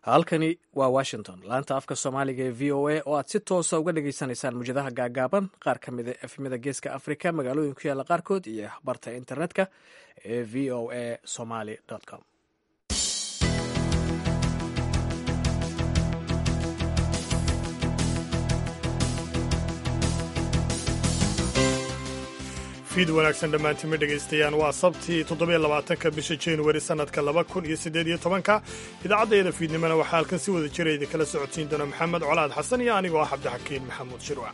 halkani waa washington laanta afka soomaaliga ee v o a oo aad si toosa uga dhagaysanaysaan mujadaha gaagaaban qaar ka mida efmida geeska africa magaalooyin ku yaalla qaarkood iyo barta internetka ee v o a somaly com fiid wanaagsan dhammaantima dhegaystayaal waa sabtii toddobiyo labaatanka bisha januari sannadka laba kun iyo siddeed iyo tobanka idaacaddayada fiidnimona waxaa halkan si wada jira idinkala socodsiin doona maxamed colaad xasan iyo anigoo ah cabdixakiin maxamuud shirwac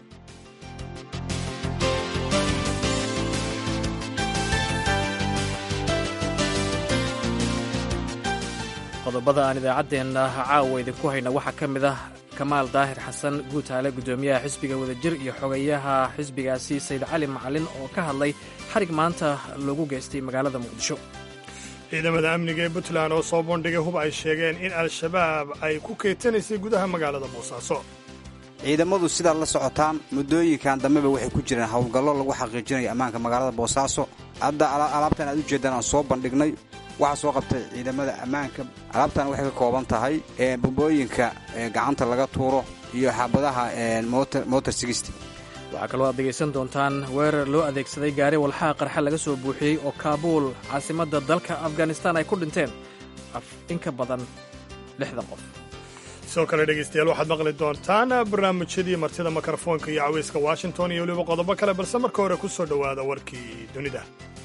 qodobada aan idaacaddeenna caawa idinku hayna waxaa ka mid ah kamaal daahir xasan guutaale guddoomiyaha xisbiga wadajir iyo xogeyaha xisbigaasi sayid cali macalin oo ka hadlay xarig maanta loogu geystay magaalada muqdisho ciidamada amniga ee puntland oo soo bandhigay hub ay sheegeen in al-shabaab ay ku keetanaysay gudaha magaalada boosaaso ciidamadu sidaad la socotaan muddooyinkan dambeba waxay ku jireen howlgallo lagu xaqiijinayo ammaanka magaalada boosaaso hadda alaabtan aad u jeeddaan aan soo bandhignay waxaa soo qabtay ciidamada ammaanka alaabtan waxay ka kooban tahay bombooyinka gacanta laga tuuro iyo xaabadaha motor sigist waxaa kaloo aad dhegaysan doontaan weerar loo adeegsaday gaari walxaha qarxa laga soo buuxiyey oo kaabuul caasimadda dalka afghanistan ay ku dhinteen in ka badan lixdan qof sidoo kale dhegaystayaal waxaad maqli doontaan barnaamijyadii martida mikrofoonka iyo cawayska washington iyo weliba qodobo kale balse marka hore ku soo dhowaada warkii dunida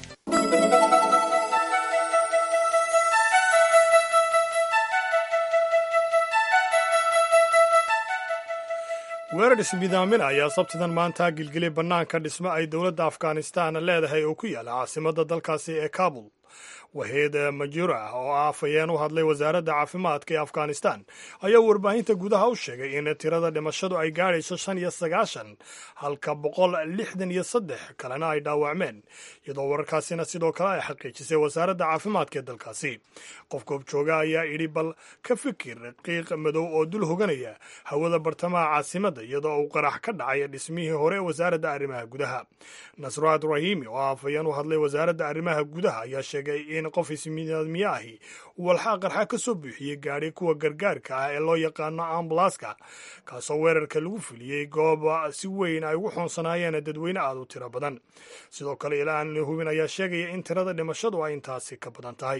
weerar ismidaamina ayaa sabtidan maanta gilgilay bannaanka dhismo ay dowladda afghanistan leedahay oo ku yaala caasimadda dalkaasi ee kabul waheed majura oo ah afhayeen u hadlay wasaaradda caafimaadka ee afghanistan ayaa warbaahinta gudaha u sheegay in tirada dhimashadu ay gaadhayso shan iyo sagaashan halka boqol lixdan iyo saddex kalena ay dhaawacmeen iyadoo wararkaasina sidoo kale ay xaqiijisay wasaaradda caafimaadka ee dalkaasi qof goobjooga ayaa idhi bal ka fikir qiiq madow oo dul hoganaya hawada bartamaha caasimadda iyadoo uu qarax ka dhacay dhismihii hore ee wasaaradda arrimaha gudaha nasraad rahimi oo afhayeen u hadlay wasaaradda arrimaha gudaha ayaa sheegay in qof ismidaadmiye ahi uu walxaa qarxa ka soo buuxiyey gaadhi kuwa gargaarka ah ee loo yaqaano ambalaska kaasoo weerarka lagu fuliyey goob si weyn ay ugu xoonsanaayeen dadweyne aad u tiro badan sidoo kale ilaa la hubin ayaa sheegaya in tirada dhimashadu ay intaasi ka badan tahay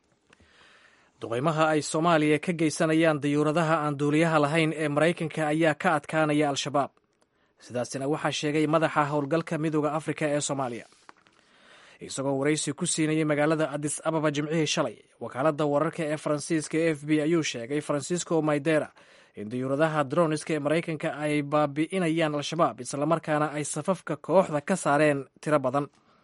duqaymaha ay soomaaliya ka geysanayaan dayuuradaha aan duuliyaha lahayn ee maraykanka ayaa ka adkaanaya al-shabaab sidaasina waxaa sheegay madaxa howlgalka midooda afrika ee soomaaliya isagoo waraysi ku siinayay magaalada adis ababa jimcihii shalay wakaaladda wararka ee faransiiska e f b ayuu sheegay francisco maydera in dayuuradaha droniska ee maraykanka ay baabi'inayaan al-shabaab islamarkaana ay safafka kooxda ka saareen tiro badan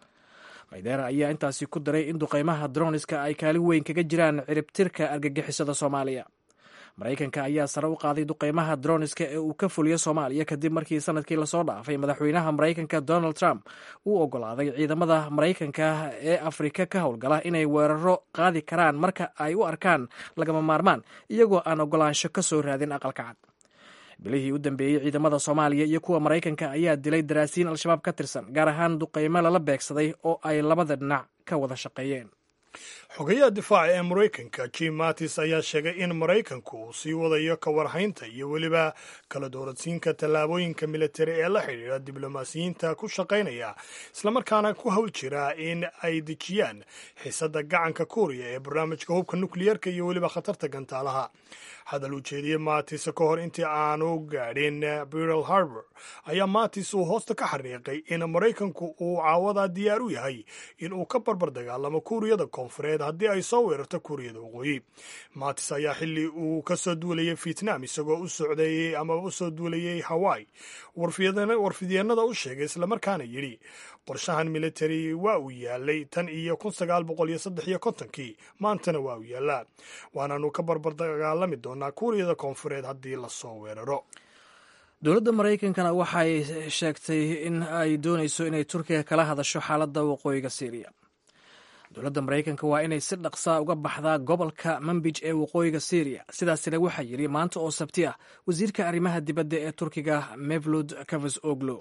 maydera ayaa intaasi ku daray in duqaymaha droniska ay kaalin weyn kaga jiraan ciribtirka argagixisada soomaaliya maraykanka ayaa sare u qaaday duqaymaha droniska ee uu ka fuliyo soomaaliya kadib markii sanadkii lasoo dhaafay madaxweynaha maraykanka donald trump uu ogolaaday ciidamada maraykanka ee afrika ka howlgala inay weeraro qaadi karaan marka ay u arkaan lagama maarmaan iyagoo aan ogolaansho ka soo raadin aqalka cad bilihii u dambeeyey ciidamada soomaaliya iyo kuwa maraykanka ayaa dilay daraasiin al-shabaab ka tirsan gaar ahaan duqaymo lala beegsaday oo ay labada dhinac ka wada shaqeeyeen xogayaha difaaca ee maraykanka jim mattis ayaa sheegay in maraykanku uu sii wadayo ka warhaynta iyo weliba kala dooradsiinka tallaabooyinka militari ee la xidhiidha diblomaasiyiinta ku shaqaynaya islamarkaana ku hawl jira in ay dejiyaan xiisadda gacanka kuuriya ee barnaamijka hubka nukliyeerka iyo weliba khatarta gantaalaha hadal uu jeediyey maatis ka hor intii aanu gaadhin birl harbor ayaa maatis uu hoosta ka xariiqay in maraykanku uu caawadaa diyaar u yahay in uu ka barbar dagaalamo kuuriyada koonfureed haddii ay soo weerarto kuuriyada waqooyi maatis ayaa xilli uu ka soo duulayay vietnam isagoo u socdeeyey ama u soo duulayay hawaii warfidyeenada u sheegay islamarkaana yidhi qorshahan militari waa uu yaalay tan iyo kun sagaal boqol iyo saddex iyo kontonkii maantana waa uu yaallaa waanaanu ka barbar dagaalami doonaa kuuriyada koonfureed haddii lasoo weeraro dowladda maraykankana waxay sheegtay in ay doonayso inay turkiga kala hadasho xaaladda waqooyiga syriya dowladda maraykanka waa inay si dhaqsaa uga baxdaa gobolka manbij ee waqooyiga syriya sidaasina waxaa yidhi maanta oo sabti ah wasiirka arrimaha dibadda ee turkiga mevlud kavas oglo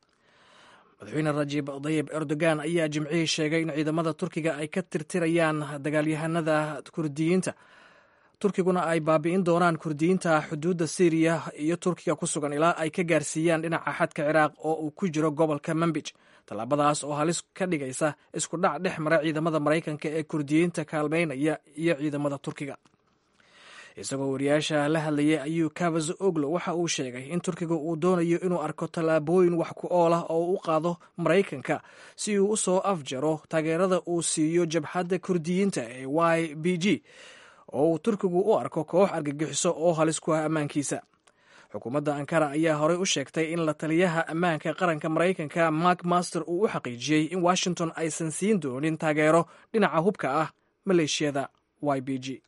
madaxweyne rajib dayib erdogan ayaa jimcihii sheegay in ciidamada turkiga ay ka tirtirayaan dagaalyahanada kurdiyiinta turkiguna ay baabi'in doonaan kurdiyiinta xuduudda syriya iyo turkiga ku sugan ilaa ay ka gaarsiiyaan dhinaca xadka ciraaq oo uu ku jiro gobolka manbij tallaabadaas oo halis ka dhigaysa isku dhac dhex mara ciidamada maraykanka ee kurdiyiinta kaalmaynaya iyo ciidamada turkiga isagoo wariyaasha la hadlayay ayuu kavaz oglo waxa uu sheegay in turkiga uu doonayo inuu arko tallaabooyin wax ku ool ah oo u qaado maraykanka si uu u soo afjaro taageerada uu siiyo jabhadda kurdiyiinta ee y b g oo uu turkigu u arko koox argagixiso oo halis ku ah ammaankiisa xukuumadda ankara ayaa horey u sheegtay in la taliyaha ammaanka qaranka maraykanka mark master uu u xaqiijiyey in washington aysan siin doonin taageero dhinaca hubka ah maleeshiyada y b g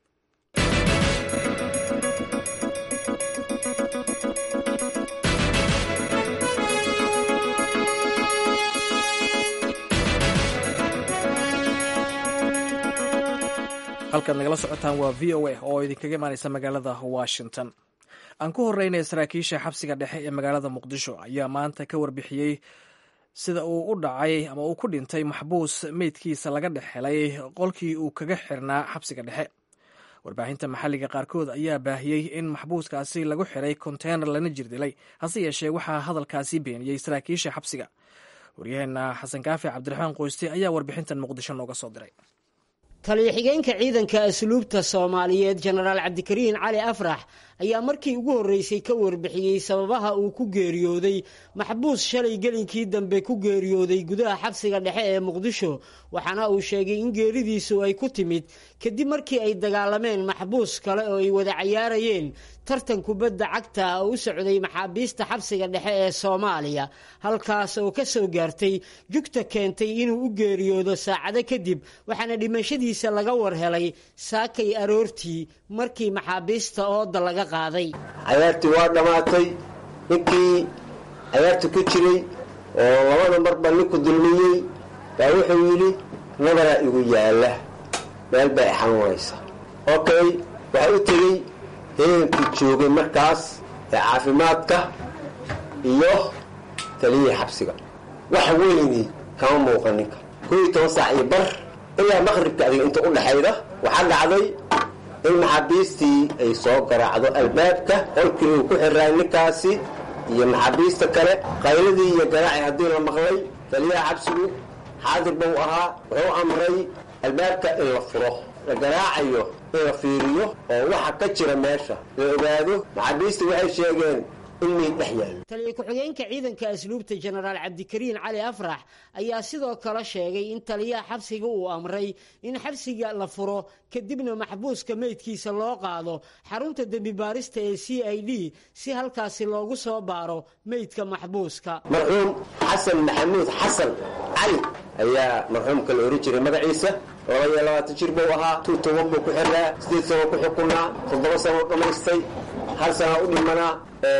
halkaad nagala socotaan waa v o a oo idinkaga imaaneysa magaalada washington aan ku horeynaya saraakiisha xabsiga dhexe ee magaalada muqdisho ayaa maanta ka warbixiyey sida uu u dhacay ama uu ku dhintay maxbuus meydkiisa laga dhex helay qolkii uu kaga xirnaa xabsiga dhexe warbaahinta maxalliga qaarkood ayaa baahiyey in maxbuuskaasi lagu xiray konteynar lana jirdilay hase yeeshee waxaa hadalkaasi beeniyey saraakiisha xabsiga waryaheena xasan kaafi cabdiraxmaan qoyste ayaa warbixintan muqdisho nooga soo diray taliya-xigeenka ciidanka asluubta soomaaliyeed jenaraal cabdikariin cali afrax ayaa markii ugu horreysay ka warbixiyey sababaha uu ku geeriyooday maxbuus shalay gelinkii dambe ku geeriyooday gudaha xabsiga dhexe ee muqdisho waxaana uu sheegay in geeridiisu ay ku timid kadib markii ay dagaalameen maxbuus kale oo ay wada cayaarayeen tartan kubadda cagta oo u socday maxaabiista xabsiga dhexe ee soomaaliya halkaas oo ka soo gaartay jugta keentay inuu u geeriyoodo saacado kadib waxaana dhimashadiisa laga war helay saakay aroortii markii maxaabiista ooda laga qaaday cayaartii waa dhammaatay ninkii cayaarta ku jiray oo labada marba ninku dulmiyey baa wuxuu yidhi nabaraa igu yaalla meel bay xanuunaysa okay waxaa u tegey heenkii joogay markaas ee caafimaadka iyo taliyihii xabsiga wax weyni kama muuqan ninka koo iyo toban saac iyo bar ilaa maqribka adiga inta u dhexayda waxaa dhacday in maxaabiistii ay soo garaacdo albaabka qolkii uu ku xiraay ninkaasi iyo maxaabiista kale qayladii iyo garaaci haddii la maqlay taliyaha xabsigu xaadir bau ahaa wuxuu amray albaabka in la furo la garaacayo in la fiiriyo oo waxa ka jira meesha la ogaado maxaabiistii waxay sheegeen taliya ku-xigeenka ciidanka asluubta jenaraal cabdikariin cali afrax ayaa sidoo kale sheegay in taliyaha xabsiga uu amray in xabsiga la furo kadibna maxbuuska meydkiisa loo qaado xarunta dembi baarista ee c i d si halkaasi loogu soo baaro meydka maxbuuska marxuum xasan maxamuud xasan cali ayaa marxuumka la ohan jiray magaciisa laba iyo labaatan jir buu ahaa tuu toban buu ku xirnaa sideed sano ku xukunaa toddoba sano u dhammaystay hal sana u dhimanaa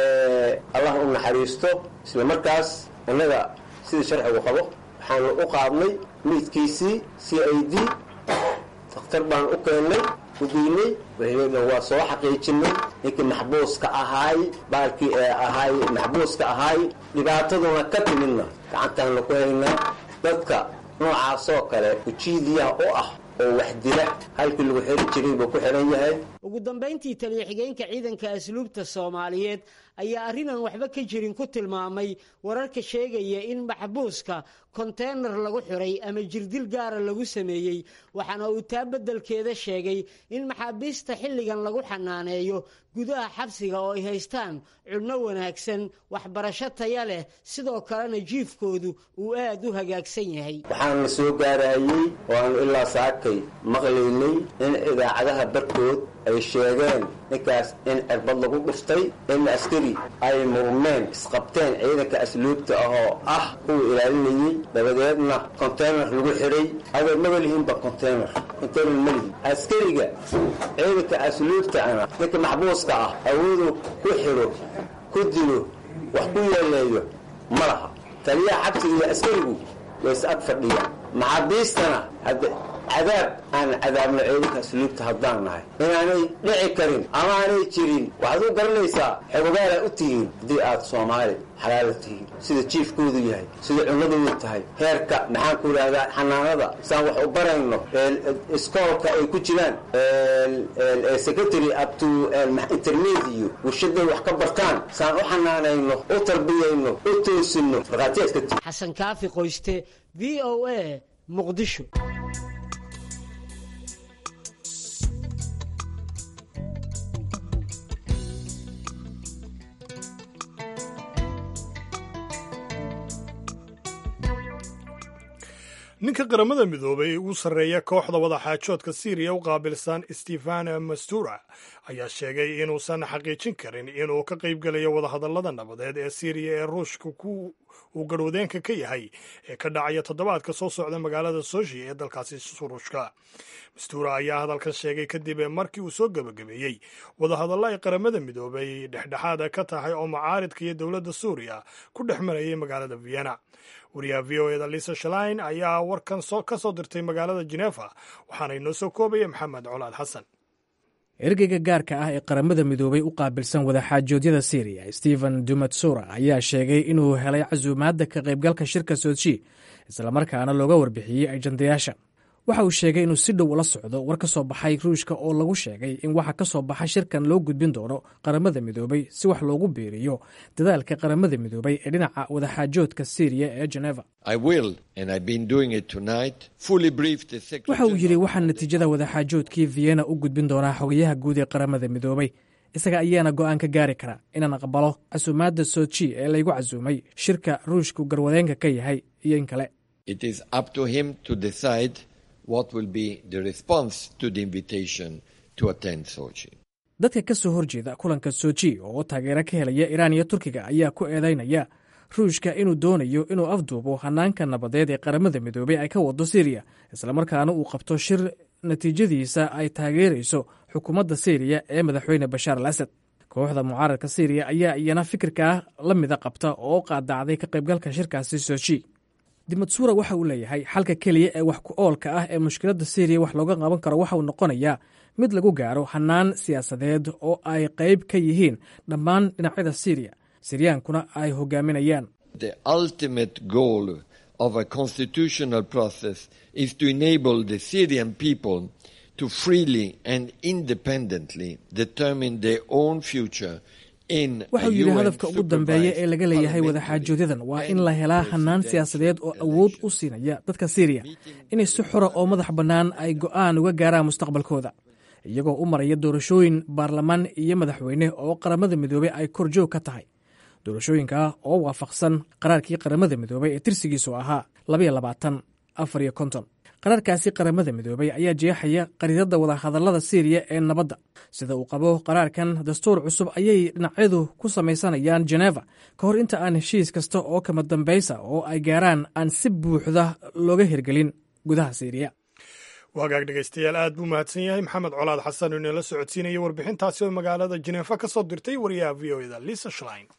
allah u naxariisto isla markaas annaga sida sharcigu qabo waxaanu u qaadnay meydkiisii c i d dakhtar baan u keennay ugeynay wixii waa soo xaqiijinay ninkii maxbuuska ahaay baalkii ee ahaay maxbuuska ahaay dhibaataduna ka timidna gacantaanu ku haynaa dadka noocaasoo kale ujiidiyaha u ah oo wax dila halkii lagu xiri jiray buu ku xihan yahay ugu dambayntii taliya xigeenka ciidanka asluubta soomaaliyeed ayaa arrinaan waxba ka jirin ku tilmaamay wararka sheegaya in maxbuuska konteynar lagu xiray ama jirdil gaara lagu sameeyey waxaana uu taa beddelkeeda sheegay in maxaabiista xilligan lagu xanaaneeyo gudaha xabsiga oo ay haystaan cunno wanaagsan waxbarasho taya leh sidoo kalena jiifkoodu uu aad u hagaagsan yahay waxaana soo gaarahayey oo aanu ilaa saakay maqlaynay in idaacadaha barkood ay sheegeen ninkaas in cirbad lagu dhuftay in askari ay murmeen isqabteen ciidanka asluubta ah oo ah kuwa ilaalinayey dabadeedna konteynar lagu xidhay adeer maba lihiinba konteynar konteynar ma lihin askariga ciidanka asluubta ana ninka maxbuuska ah awooduu ku xidho ku dilo wax ku yeeleeyo ma laha taliyaha xabsiga iyo askarigu way is ag fadhiyaan maxaabiistana hadda cadaab aan cadaabno ciidanka asluubta haddaan nahay inaanay dhici karin ama aanay jirin waxaad u garanaysaa xogogaala u tihiin haddii aad soomaali xalaala tihiin sida jiifkoodu yahay sida cunadoodu tahay heerka maxaan ku idhahdaa xanaanada saan wax u barayno iskoolka ay ku jiraan secretary up to intermediate warshaday wax ka bartaan saan u xanaanayno u tarbiyayno u toosino markhaatiyaadka ti xasan kaafi qoyste v o a muqdisho ninka qaramada midoobay ugu sarreeya kooxda wadaxaajoodka siiriya u qaabilsan stefan mastura ayaa sheegay inuusan xaqiijin karin inuu ka qaybgelayo wadahadallada nabadeed ee siiriya ee ruushka uu garwadeenka ka yahay ee ka dhacaya toddobaadka soo socda magaalada soshi ee dalkaasi ruushka mastura ayaa hadalkan sheegay kadib markii uu soo gebagabeeyey wadahadallo ay qaramada midoobay dhexdhexaada ka tahay oo macaaridka iyo dowladda suuriya ku dhex marayay magaalada vienna wariyaha v o eda lisa shalain ayaa warkan ka soo dirtay magaalada jenefa waxaana inoo soo koobaya maxamed colaad xasan ergeyga gaarka ah ee qaramada midoobay u qaabilsan wadaxaajoodyada syriya stephen dumatsura ayaa sheegay inuu helay casuumaadda ka qaybgalka shirka soji islamarkaana looga warbixiyey ajandayaasha waxa uu sheegay inuu si dhow ula socdo war ka soo baxay ruushka oo lagu sheegay in waxa ka soo baxa shirkan loo gudbin doono qaramada midoobay si wax loogu biiriyo dadaalka qaramada midoobay ee dhinaca wadaxaajoodka syriya ee geneva waxa uu yidhi waxaan natiijada wadaxaajoodkii vienna u gudbin doonaa xogayaha guud ee qaramada midoobay isaga ayaana go'aan ka gaari kara inaan aqbalo casuumaadda soji ee laygu casuumay shirka ruushku garwadeenka ka yahay iyo in kale dadka ka soo horjeeda kulanka soji oo taageero ka helaya iraan iyo turkiga ayaa ku eedeynaya ruushka inuu doonayo inuu afduubo hanaanka nabadeed ee qaramada midoobey ay ka wado siriya islamarkaana uu qabto shir natiijadiisa ay taageerayso xukuumadda syriya ee madaxweyne bashaar al asad kooxda mucaaradka syriya ayaa iyana fikirkaa la mida qabta oo qaadacday ka qaybgalka shirkaasi soji dimatsura waxa uu leeyahay xalka keliya ee wax ku oolka ah ee mushkiladda syriya wax looga qaban karo waxa uu noqonayaa mid lagu gaaro hanaan siyaasadeed oo ay qayb ka yihiin dhammaan dhinacyada syriya siryaankuna ay hogaaminayaan waxauu yidhi hadafka ugu dambeeya ee laga leeyahay wadaxaajoodadan waa in la helaa hanaan siyaasadeed oo awood u siinaya dadka syriya inay si xora oo madax bannaan ay go'aan uga gaaraan mustaqbalkooda iyagoo u maraya doorashooyin baarlamaan iyo madaxweyne oo qaramada midoobey ay korjoog ka tahay doorashooyinka oo waafaqsan qaraarkii qaramada midoobey ee tirsigiisu ahaa qaraarkaasi qaramada midoobey ayaa jeexaya qariidada wadahadallada syriya ee nabadda sida uu qabo qaraarkan dastuur cusub ayay dhinacyadu ku samaysanayaan geneva ka hor inta aan heshiis kasta oo kama dambaysa oo ay gaaraan aan si buuxda looga hirgelin gudaha syriya wagaag dhegaystayaal aad buu mahadsan yahay maxamed colaad xasan oo inala socodsiinaya warbixintaasi oo magaalada jeneefa ka soo dirtay wariyaha v o eda lisa shlein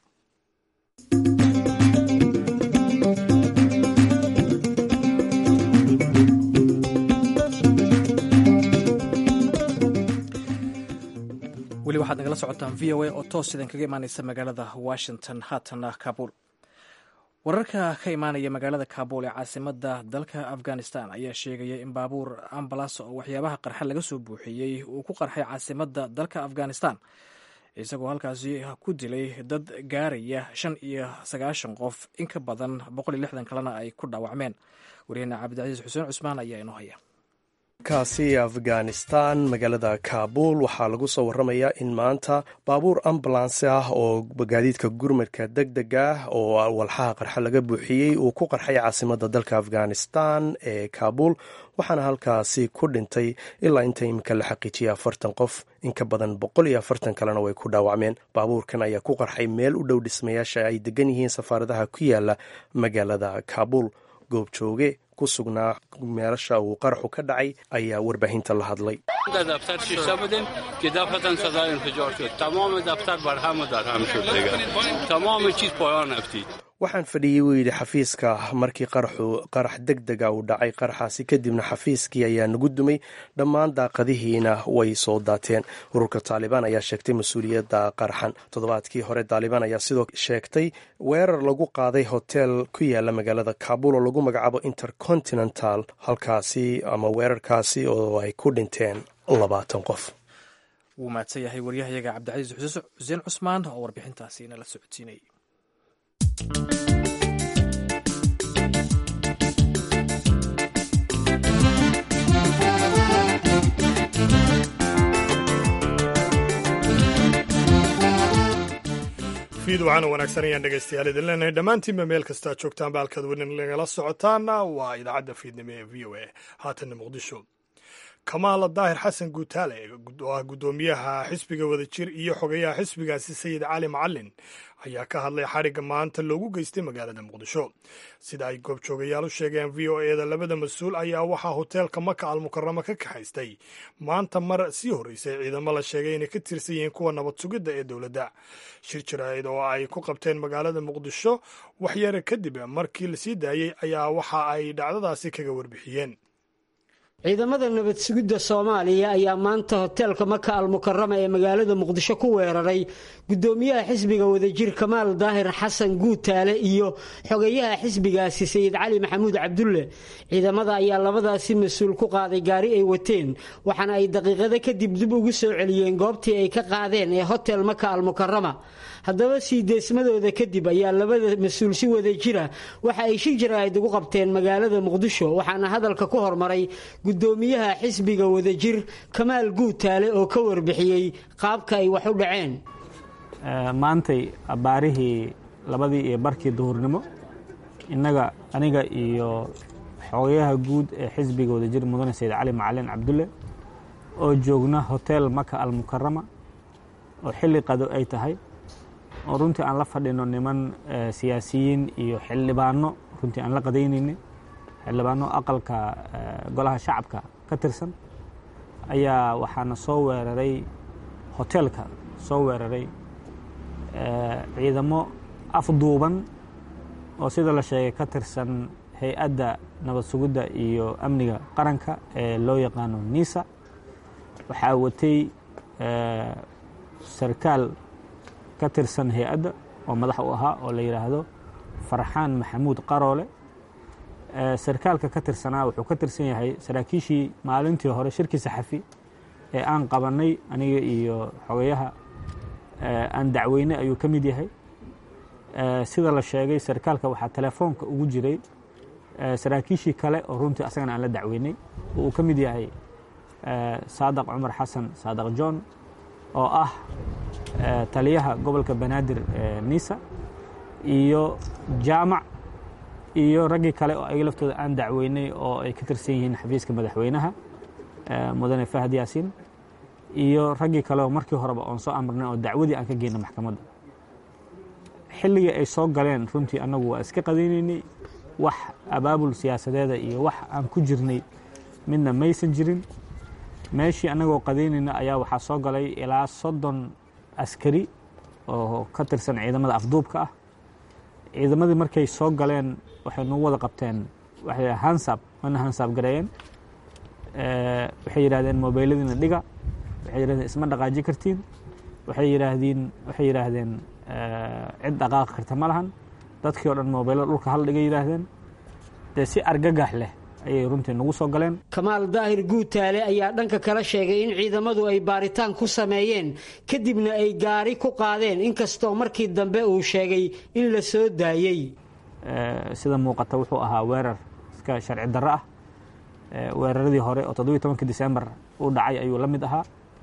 weli waxaad nagala socotaan v o a oo toos idan kaga imaaneysa magaalada washington haatana kabuul wararka ka imaanaya magaalada kabuul ee caasimada dalka afghanistan ayaa sheegaya in baabuur ambalas oo waxyaabaha qarxa laga soo buuxiyey uu ku qarxay caasimada dalka afghanistan isagoo halkaasi ku dilay dad gaaraya shan iyo sagaashan qof in ka badan boqol iyo lixdan kalena ay ku dhaawacmeen wariyahena cabdicasiis xuseen cusmaan ayaa inoo haya kaasi afghanistan magaalada kaabul waxaa lagu soo waramayaa in maanta baabuur ambulansi ah oo gaadiidka gurmadka deg deg ah oo walxaha qarxa laga buuxiyey uu ku qarxay caasimada dalka afghanistan ee kaabul waxaana halkaasi ku dhintay ilaa inta iminka la xaqiijiyay afartan qof in ka badan boqol iyo afartan kalena way ku dhaawacmeen baabuurkan ayaa ku qarxay meel u dhow dhismayaasha ay degan yihiin safaaradaha ku yaala magaalada kaabul goobjooge ku sugnaa meelasha uu qaraxu ka dhacay ayaa warbaahinta la hadlay waxaan fadhiyey wuu yidhi xafiiska markii qarax deg dega uu dhacay qaraxaasi kadibna xafiiskii ayaa nagu dumay dhammaan daaqadihiina way soo daateen ururka taalibaan ayaa sheegtay mas-uuliyadda qaraxan toddobaadkii hore taalibaan ayaa sidoo sheegtay weerar lagu qaaday hotel ku yaala magaalada kaabul oo lagu magacaabo intercontinental halkaasi ama weerarkaasi oo ay ku dhinteen labaatan qof wuu mahadsan yahay waryahayaga cabdicasiis xuseen cusmaan oo warbixintaasi inala socodsiinayay fiid waxaana wanaagsan ayaan dhegaystayaal idin leenahay dhammaantiinba meel kastaa joogtaanba halkaad wenin lagala socotaana waa idaacadda fiidnimo ee v o a haatanna muqdisho kamaala daahir xasan guutaale oo ah guddoomiyaha xisbiga wadajir iyo xogeyaha xisbigaasi sayid cali macalin ayaa ka hadlay xarigga maanta loogu geystay magaalada muqdisho sida ay goobjoogayaal u sheegeen v o eda labada mas-uul ayaa waxaa hoteelka maka almukaramo ka kaxaystay maanta mar sii horreysay ciidamo la sheegay inay ka tirsan yihiin kuwa nabad sugidda ee dowladda shir jaraa'id oo ay ku qabteen magaalada muqdisho waxyare kadib markii la sii daayey ayaa waxa ay dhacdadaasi kaga warbixiyeen ciidamada nabad sugidda soomaaliya ayaa maanta hoteelka maka almukarama ee magaalada muqdisho ku weeraray guddoomiyaha xisbiga wadajir kamaal daahir xasan guutaale iyo xogeyaha xisbigaasi sayid cali maxamuud cabdulle ciidamada ayaa labadaasi mas-uul ku qaaday gaari ay wateen waxaana ay daqiiqado kadib dib ugu soo celiyeen goobtii ay ka qaadeen ee hotel maka almukarama haddaba sii deesmadooda kadib ayaa labada mas-uul si wada jira waxa ay shir jaraa'id ugu qabteen magaalada muqdisho waxaana hadalka ku hormaray guddoomiyaha xisbiga wadajir kamaal guutaale oo ka warbixiyey qaabka ay wax u dhaceen maantay baarihii labadii iyo barkii duhurnimo innaga aniga iyo xogayaha guud ee xisbiga wadajir mudane sayid cali macalin cabdulle oo joogna hotel maka almukarama oo xilli qado ay tahay oo runtii aan la fadhino niman siyaasiyiin iyo xildhibaano runtii aan la qadaynayni xildhibaano aqalka golaha shacabka ka tirsan ayaa waxaana soo weeraray hoteelka soo weeraray ciidamo afduuban oo sida la sheegay ka tirsan hay-adda nabad sugidda iyo amniga qaranka ee loo yaqaano nisa waxaa watay sarkaal ka tirsan hay-adda oo madax u ahaa oo la yidhaahdo farxaan maxamuud qaroole sarkaalka ka tirsanaa wuxuu ka tirsan yahay saraakiishii maalintii hore shirkii saxafi ee aan qabannay aniga iyo xogayaha aan dacweynay ayuu ka mid yahay sida la sheegay sarkaalka waxaa telefoonka ugu jiray saraakiishii kale oo runtii asagana aan la dacweynay oo uu ka mid yahay saadaq cumar xasan saadaq john oo ah taliyaha gobolka banaadir nisa iyo jaamac iyo raggii kale oo ayaga laftooda aan dacweynay oo ay ka tirsan yihiin xafiiska madaxweynaha mudane fahad yaasiin iyo raggii kale oo markii horeba oon soo amrnay oo dacwadii aan ka geyna maxkamadda xilligii ay soo galeen runtii annagu waa iska qadaynaynay wax abaabul siyaasadeeda iyo wax aan ku jirnay midna maysan jirin meeshii annagoo qadaynayna ayaa waxaa soo galay ilaa soddon askari oo ka tirsan ciidamada afduubka ah ciidamadii markay soo galeen waxay nagu wada qabteen waxay hansab wana hansab gareeyeen waxay yidhahdeen mobayladiina dhiga waxay yidhahdeen isma dhaqaaji kartiin waxay yidhaahdeen waxay yidhaahdeen cid dhaqaaqi karta ma lahan dadkii o dhan mobaylo dhulka hal dhigay yidhaahdeen dee si argagax leh ayay runtii nagu soo galeen kamaal daahir guutaale ayaa dhanka kala sheegay in ciidamadu ay baaritaan ku sameeyeen kadibna ay gaari ku qaadeen inkastoo markii dambe uu sheegay in la soo daayey sida muuqata wuxuu ahaa weerar iska sharci darro ah weeraradii hore oo toddobiyi tobanki disembar u dhacay ayuu la mid ahaa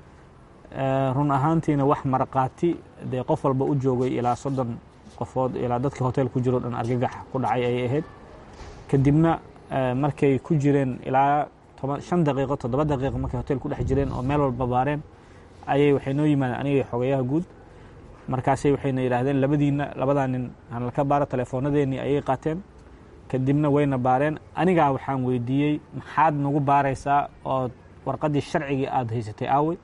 run ahaantiina wax maraqaati dee qof walba u joogay ilaa soddon qofood ilaa dadkii hotel ku jiro dhan argagax ku dhacay ayay ahayd kadibna markay ku jireen ilaa shan daqiiqo toddoba daqiiqo markay hotel ku dhex jireen oo meel walba baareen ayay waxay noo yimaadeen aniga xogayaha guud markaasay waxayna yidhaahdeen labadiina labadaa nin aan ka baaro teleefoonadeennii ayay qaateen kadibna wayna baareen anigaa waxaan weydiiyey maxaad nagu baaraysaa oo warqaddii sharcigii aada haysatay aawey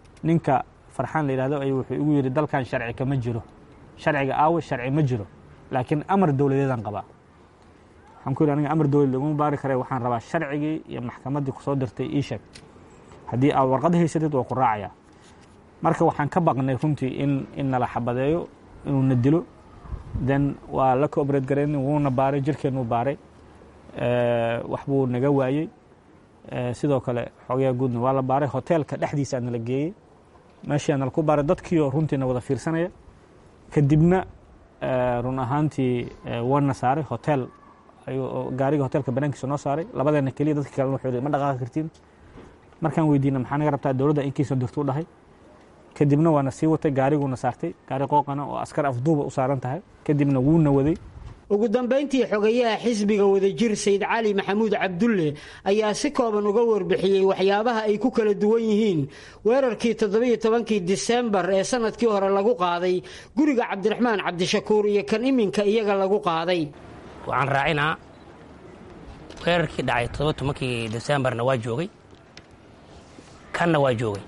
ninka farxaan la yidhahdo ayuu wuxuu igu yidhi dalkan sharci kama jiro sharciga aawe sharci ma jiro laakiin amar dowladeedaan qabaa waxaan ku yidhi aniga amar dowlad laguma baari kare waxaan rabaa sharcigii iyo maxkamaddii kusoo dirtay ii sheeg haddii aad warqad haysatid waa ku raacayaa marka waxaan ka baqnay runtii in in nala xabadeeyo inuu na dilo then waa la cooperate garayn wuuna baaray jirkeennuu baaray wax buu naga waayey sidoo kale xogayaa guudna waa la baaray hoteelka dhexdiisa nala geeyey meeshii nala ku baaray dadkiioo runtiina wada fiirsanaya kadibna run ahaantii waana saaray hotel gaariga hotelka banaankiisa noo saaray labadeena keliya dadka kalena wuxuu ma dhaqaaqi kartiin markaan weydiina maxaa naga rabtaa dowladda inkiisoo dirtuu dhahay kadibna waana sii watay gaariguuna saartay gaari qooqana oo askar afduuba u saaran tahay kadibna wuuna waday ugu dambayntii xogayaha xisbiga wadajir sayd cali maxamuud cabdulle ayaa si kooban uga warbixiyey waxyaabaha ay ku kala duwan yihiin weerarkii toddobiyo tobankii disembar ee sanadkii hore lagu qaaday guriga cabdiraxmaan cabdishakuur iyo kan iminka iyaga lagu qaaday waxaan raacinaa weerarkii dhacay toddoba tobankii disembarna waa joogay kanna waa joogay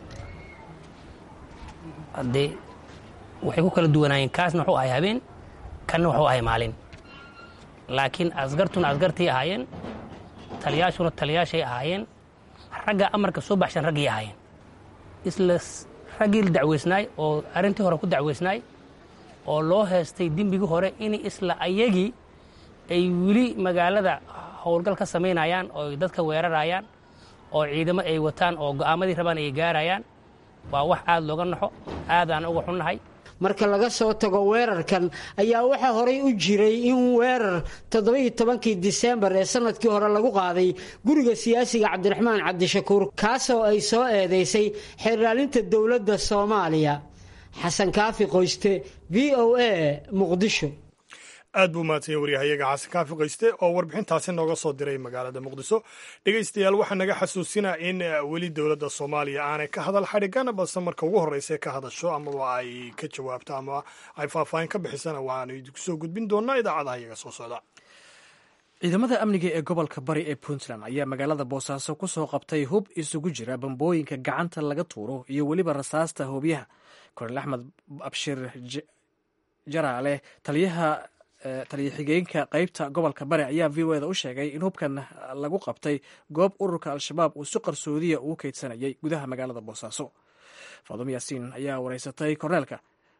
haddee waxay ku kala duwanaayeen kaasna wuxuu ahay habeen kanna wuxuu ahay maalin laakiin askartuna askartii ahaayeen taliyaashuna taliyaashay ahaayeen ragga amarka soo baxshan raggii ahaayeen isla raggii la dacweysnaay oo arrintii hore ku dacweysnaay oo loo heestay dembigii hore in isla ayagii ay weli magaalada howlgal ka samaynayaan oo dadka weerarayaan oo ciidamo ay wataan oo go'aamadii rabaan ay gaarayaan waa wax aad looga naxo aadaan uga xunnahay marka laga soo tago weerarkan ayaa waxaa horay u jiray in weerar toddobiyo tobankii disembar ee sanadkii hore lagu qaaday guriga siyaasiga cabdiraxmaan cabdishakuur kaasoo ay soo eedaysay xeerlaalinta dowladda soomaaliya xasan kaafi qoyste v o a muqdisho aad buu mahadsanya waryahayaga xasan kaafi qayste oo warbixintaasi nooga soo diray magaalada muqdiso dhegaystayaal waxaa naga xasuusinaa in weli dowladda soomaaliya aanay ka hadal xadhigan balse marka ugu horreysa ka hadasho amaba ay ka jawaabto ama ay faahfaahin ka bixisana waanu idinku soo gudbin doonaa idaacadaha iyaga soo socda ciidamada amniga ee gobolka bari ee puntland ayaa magaalada boosaaso ku soo qabtay hub isugu jira bambooyinka gacanta laga tuuro iyo weliba rasaasta hoobiyaha kornel axmed abshir jaraale taliyaha taliya xigeenka qeybta gobolka bari ayaa v o eda u sheegay in hubkan lagu qabtay goob ururka al-shabaab uu si qarsoodiya ugu keydsanayay gudaha magaalada boosaaso faadum yaasiin ayaa wareysatay korneelka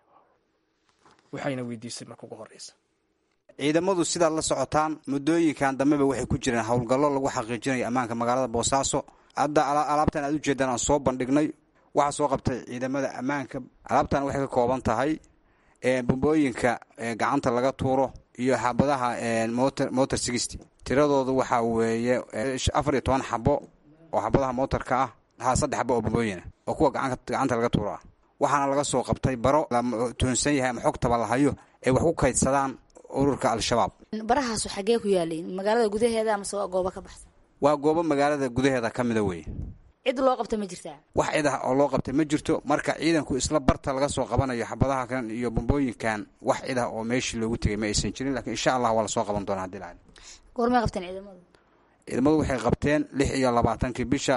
waxayna weydiisay marka ugu horeysa ciidamadu sidaad la socotaan muddooyinkan dambeba waxay ku jireen howlgallo lagu xaqiijinayo ammaanka magaalada boosaaso hadda alaabtan aad ujeedaan aan soo bandhignay waxaa soo qabtay ciidamada ammaanka alaabtan waxay ka kooban tahay bombooyinka gacanta laga tuuro iyo xabadaha motor sixty tiradoodu waxaa weeye afar iyo toban xabo oo xabadaha motorka ah ha saddex xabo oo bombooyina oo kuwa gacanta laga tuuro ah waxaana laga soo qabtay baro la tuhunsan yahay ama xogtaba la hayo ay wax ku kaydsadaan ururka al-shabaab barahaasu xaggee ku yaaliin magaalada gudaheeda amase waa goobo ka baxsan waa goobo magaalada gudaheeda ka mida weye cid loo qabta ma jirtaa wax cid ah oo loo qabtay ma jirto marka ciidanku isla barta laga soo qabanayo xabadaha kan iyo bombooyinkan wax cid ah oo meeshii loogu tegay ma aysan jirin lakiin insha allah waa lasoo qaban doonaa hadii la goormay qabteen ciidamadu ciidamadu waxay qabteen lix iyo labaatankii bisha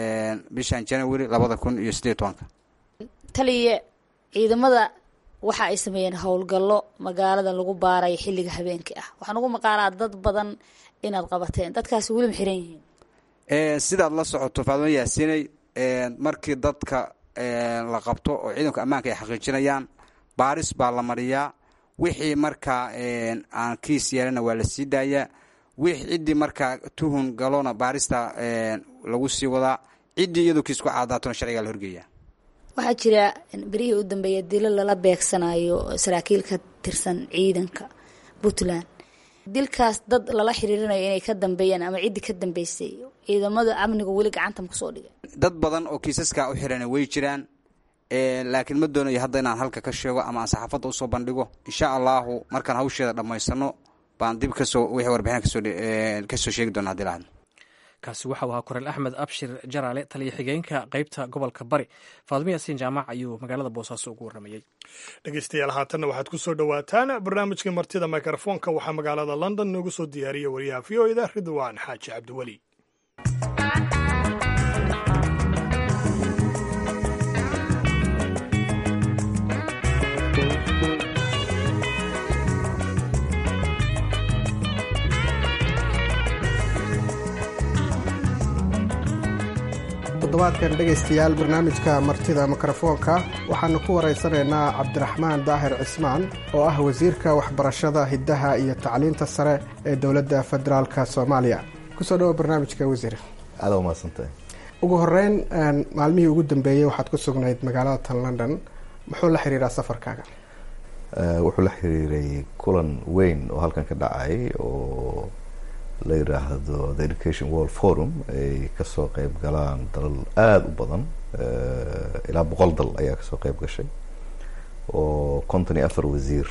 bishan january labada kun iyo siddeed tobanka taliya ciidamada waxa ay sameeyeen howlgallo magaalada lagu baarayo xilliga habeenkii ah waxaan ugu maqaalaa dad badan inaad qabateen dadkaasi weli ma xiran yihiin sidaad la socoto faadmo yaasinay markii dadka la qabto oo ciidanka ammaanka ay xaqiijinayaan baaris baa la mariyaa wixii markaa aan kiis yeelana waa la sii daayaa wix ciddii markaa tuhun galona baarista lagu sii wadaa ciddii iyadoo kiis ku caadaatona sharcigaa la horgeeyaa waxaa jira berihii u dambeeya dilo lala beegsanayo saraakiil ka tirsan ciidanka puntland dilkaas dad lala xiriirinayo inay ka dambeeyaan ama ciddii ka dambeysay ciidamada amniga weli gacanta makusoo dhigay dad badan oo kiisaskaa u xirana way jiraan laakiin ma doonayo hadda inaan halka ka sheego ama aan saxaafadda usoo bandhigo insha allahu markaan hawsheeda dhammaysano baan dib kasoo wixii warbixina kasoo kasoo sheegi doona hadii lahadno kaasi waxau ahaa koreel axmed abshir jaraale taliya xigeenka qeybta gobolka bari faadmo yaasiin jaamac ayuu magaalada boosaaso ugu warramayey dhegeystayaal haatanna waxaad ku soo dhowaataan barnaamijka martida mikrofoonka waxaa magaalada london noogu soo diyaariya wariyaha v o eda ridwaan xaaji cabdiweli toddobaadkan dhegaystayaal barnaamijka martida mikrofoonka waxaanu ku waraysanaynaa cabdiraxmaan daahir cismaan oo ah wasiirka waxbarashada hiddaha iyo tacliinta sare ee dowladda federaalka soomaaliya kusoo dhawo barnaamijka wasiir aada umaadsantahay ugu horeyn maalmihii ugu dambeeyey waxaad ku sugnayd magaalada tan london muxuu la xiriiraa safarkaaga wuxuu la xiriiray kulan weyn oo halkan ka dhacay oo la yiraahdo the education world forum ay kasoo qeyb galaan dalal aada u badan ilaa boqol dal ayaa kasoo qeyb gashay oo konton iyo afar wasiir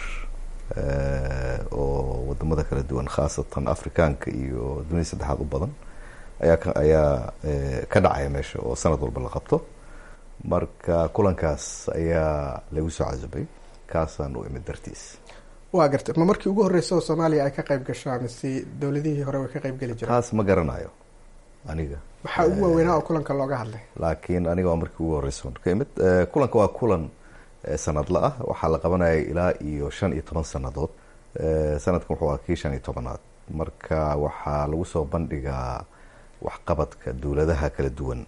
oo wadamada kala duwan khaasatan afrikaanka iyo dunida saddexaad u badan ayaa ayaa ka dhacaya meesha oo sanad walba la qabto marka kulankaas ayaa lagu soo casubay kaasaan u imid dartiis waa gartay ma markii ugu horreysay oo soomaaliya ay ka qayb gasho mise dowladihii hore way ka qayb geli jireen taas ma garanayo aniga maxaa ugu waaweynaa oo kulanka looga hadlay laakiin aniga waa markii ugu horreysa ka imid kulanka waa kulan sanadla ah waxaa la qabanayay ilaa iyo shan iyo toban sanadood sanadkan wuxuu ahaa kii shan iyo tobanaad marka waxaa lagu soo bandhigaa waxqabadka dowladaha kala duwan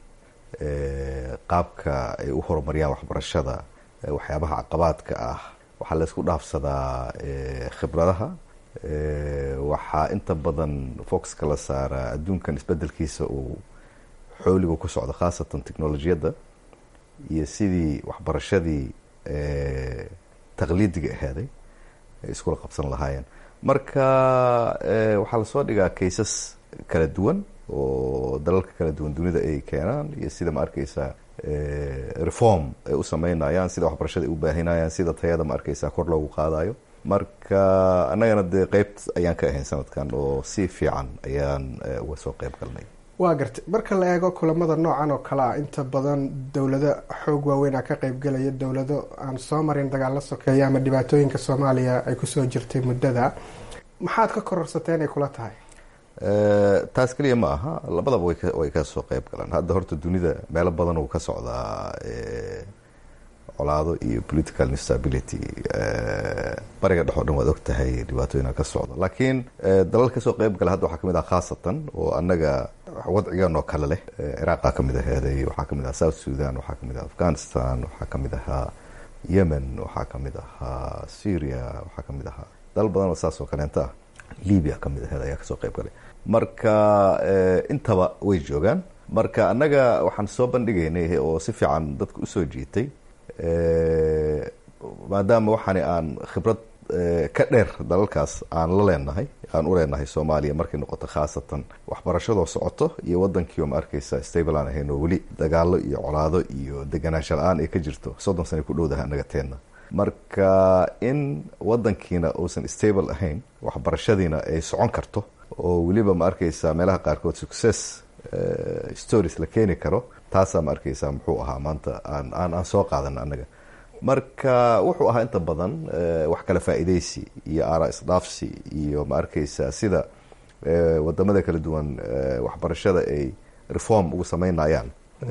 qaabka ay u horumariyaan waxbarashada waxyaabaha caqabaadka ah waxaa la isku dhaafsadaa khibradaha waxaa inta badan foxka la saaraa adduunkan isbedelkiisa uu xooliga ku socdo khaasatan technolojiyadda iyo sidii waxbarashadii taqliidiga ahaaday ay iskula qabsan lahaayeen marka waxaa lasoo dhigaa kaysas kala duwan oo dalalka kala duwan dunida ay keenaan iyo sida ma arkeysaa reform ay u sameynayaan sida waxbarashada ay u baahinayaan sida tayada ma arkeysaa kor loogu qaadayo marka annagana dee qeybt ayaan ka ahayn sanadkan oo si fiican ayaan uga soo qeyb galnay waa gartay marka la eego kulamada noocan oo kale ah inta badan dowlado xoog waaweynaa ka qeybgelaya dowlado aan soo marin dagaalo sokeeya ama dhibaatooyinka soomaaliya ay kusoo jirtay muddada maxaad ka kororsatay inay kula tahay taas keliya ma aha labadaba way ka soo qeyb galaan hadda horta dunida meelo badan uu ka socdaa colaado iyo political instability bariga dhex o dhan waad og tahay dhibaatooyina ka socda laakiin dalal kasoo qeyb gala hadda waxaa kamid ah khaasatan oo annaga wadcigan oo kale leh ciraaqa kamid aheeday waxaa kamid aha south sudan waxaa kamid aha afghanistan waxaa kamid ahaa yemen waxaa kamid ahaa syria waxaa kamid ahaa dalal badan oo saas oo kaleenta ah libya kamid aheed ayaa kasoo qeyb galay marka intaba way joogaan marka annaga waxaan soo bandhigaynay oo si fiican dadka usoo jiitay maadaama waxaani aan khibrad ka dheer dalalkaas aan la leenahay aan u leenahay soomaaliya markay noqoto khaasatan waxbarashadoo socoto iyo wadankiioo ma arkeysa stable aan ahayn oo weli dagaalo iyo colaado iyo deganaansha la-aan ay ka jirto soddon sana ku dhowdaha annaga teenna marka in wadankiina uusan stable ahayn waxbarashadiina ay socon karto oo weliba ma arkeysa meelaha qaarkood success stories la keeni karo taasaa ma arkeysa muxuu ahaa maanta aan aan aan soo qaadan annaga marka wuxuu ahaa inta badan wax kala faa'iideysi iyo aara isdhaafsi iyo ma arkeysa sida wadamada kala duwan waxbarashada ay reform ugu sameynayaan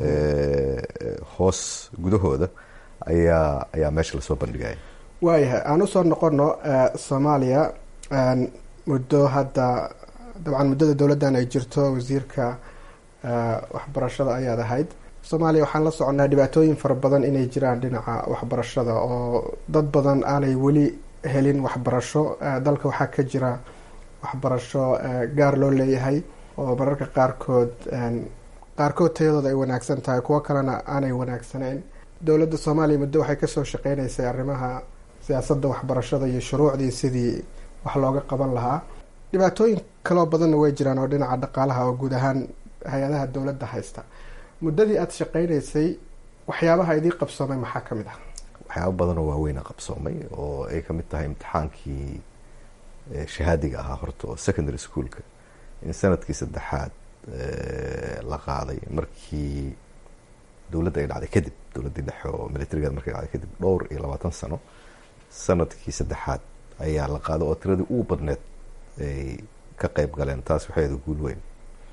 hoos gudahooda ayaa ayaa meesha lasoo bandhigaya waayahay aan usoo noqono soomaaliya muddo hadda dabcan muddada dowladdan ay jirto wasiirka waxbarashada ayaad ahayd soomaaliya waxaan la soconaa dhibaatooyin fara badan inay jiraan dhinaca waxbarashada oo dad badan aanay weli helin waxbarasho dalka waxaa ka jira waxbarasho gaar loo leeyahay oo mararka qaarkood qaarkood tayadooda ay wanaagsan tahay kuwo kalena aanay wanaagsaneyn dowladda soomaaliya muddo waxay kasoo shaqeyneysay arrimaha siyaasadda waxbarashada iyo shuruucdii sidii wax looga qaban lahaa dhibaatooyin kaloo badanna way jiraan oo dhinaca dhaqaalaha oo guud ahaan hay-adaha dowladda haysta muddadii aada shaqeyneysay waxyaabaha idii qabsoomay maxaa ka mid ah waxyaaba badanoo waaweyna qabsoomay oo ay kamid tahay imtixaankii shahaadiga ahaa horta oo secondary schoolka in sanadkii saddexaad la qaaday markii dowladda ay dhacday kadib dowladdii dhexe oo militarigeed markay dhacday kadib dhowr iyo labaatan sano sanadkii saddexaad ayaa la qaaday oo tiradii ugu badneed ay ka qeyb galeen taas waxay ahayd guul weyn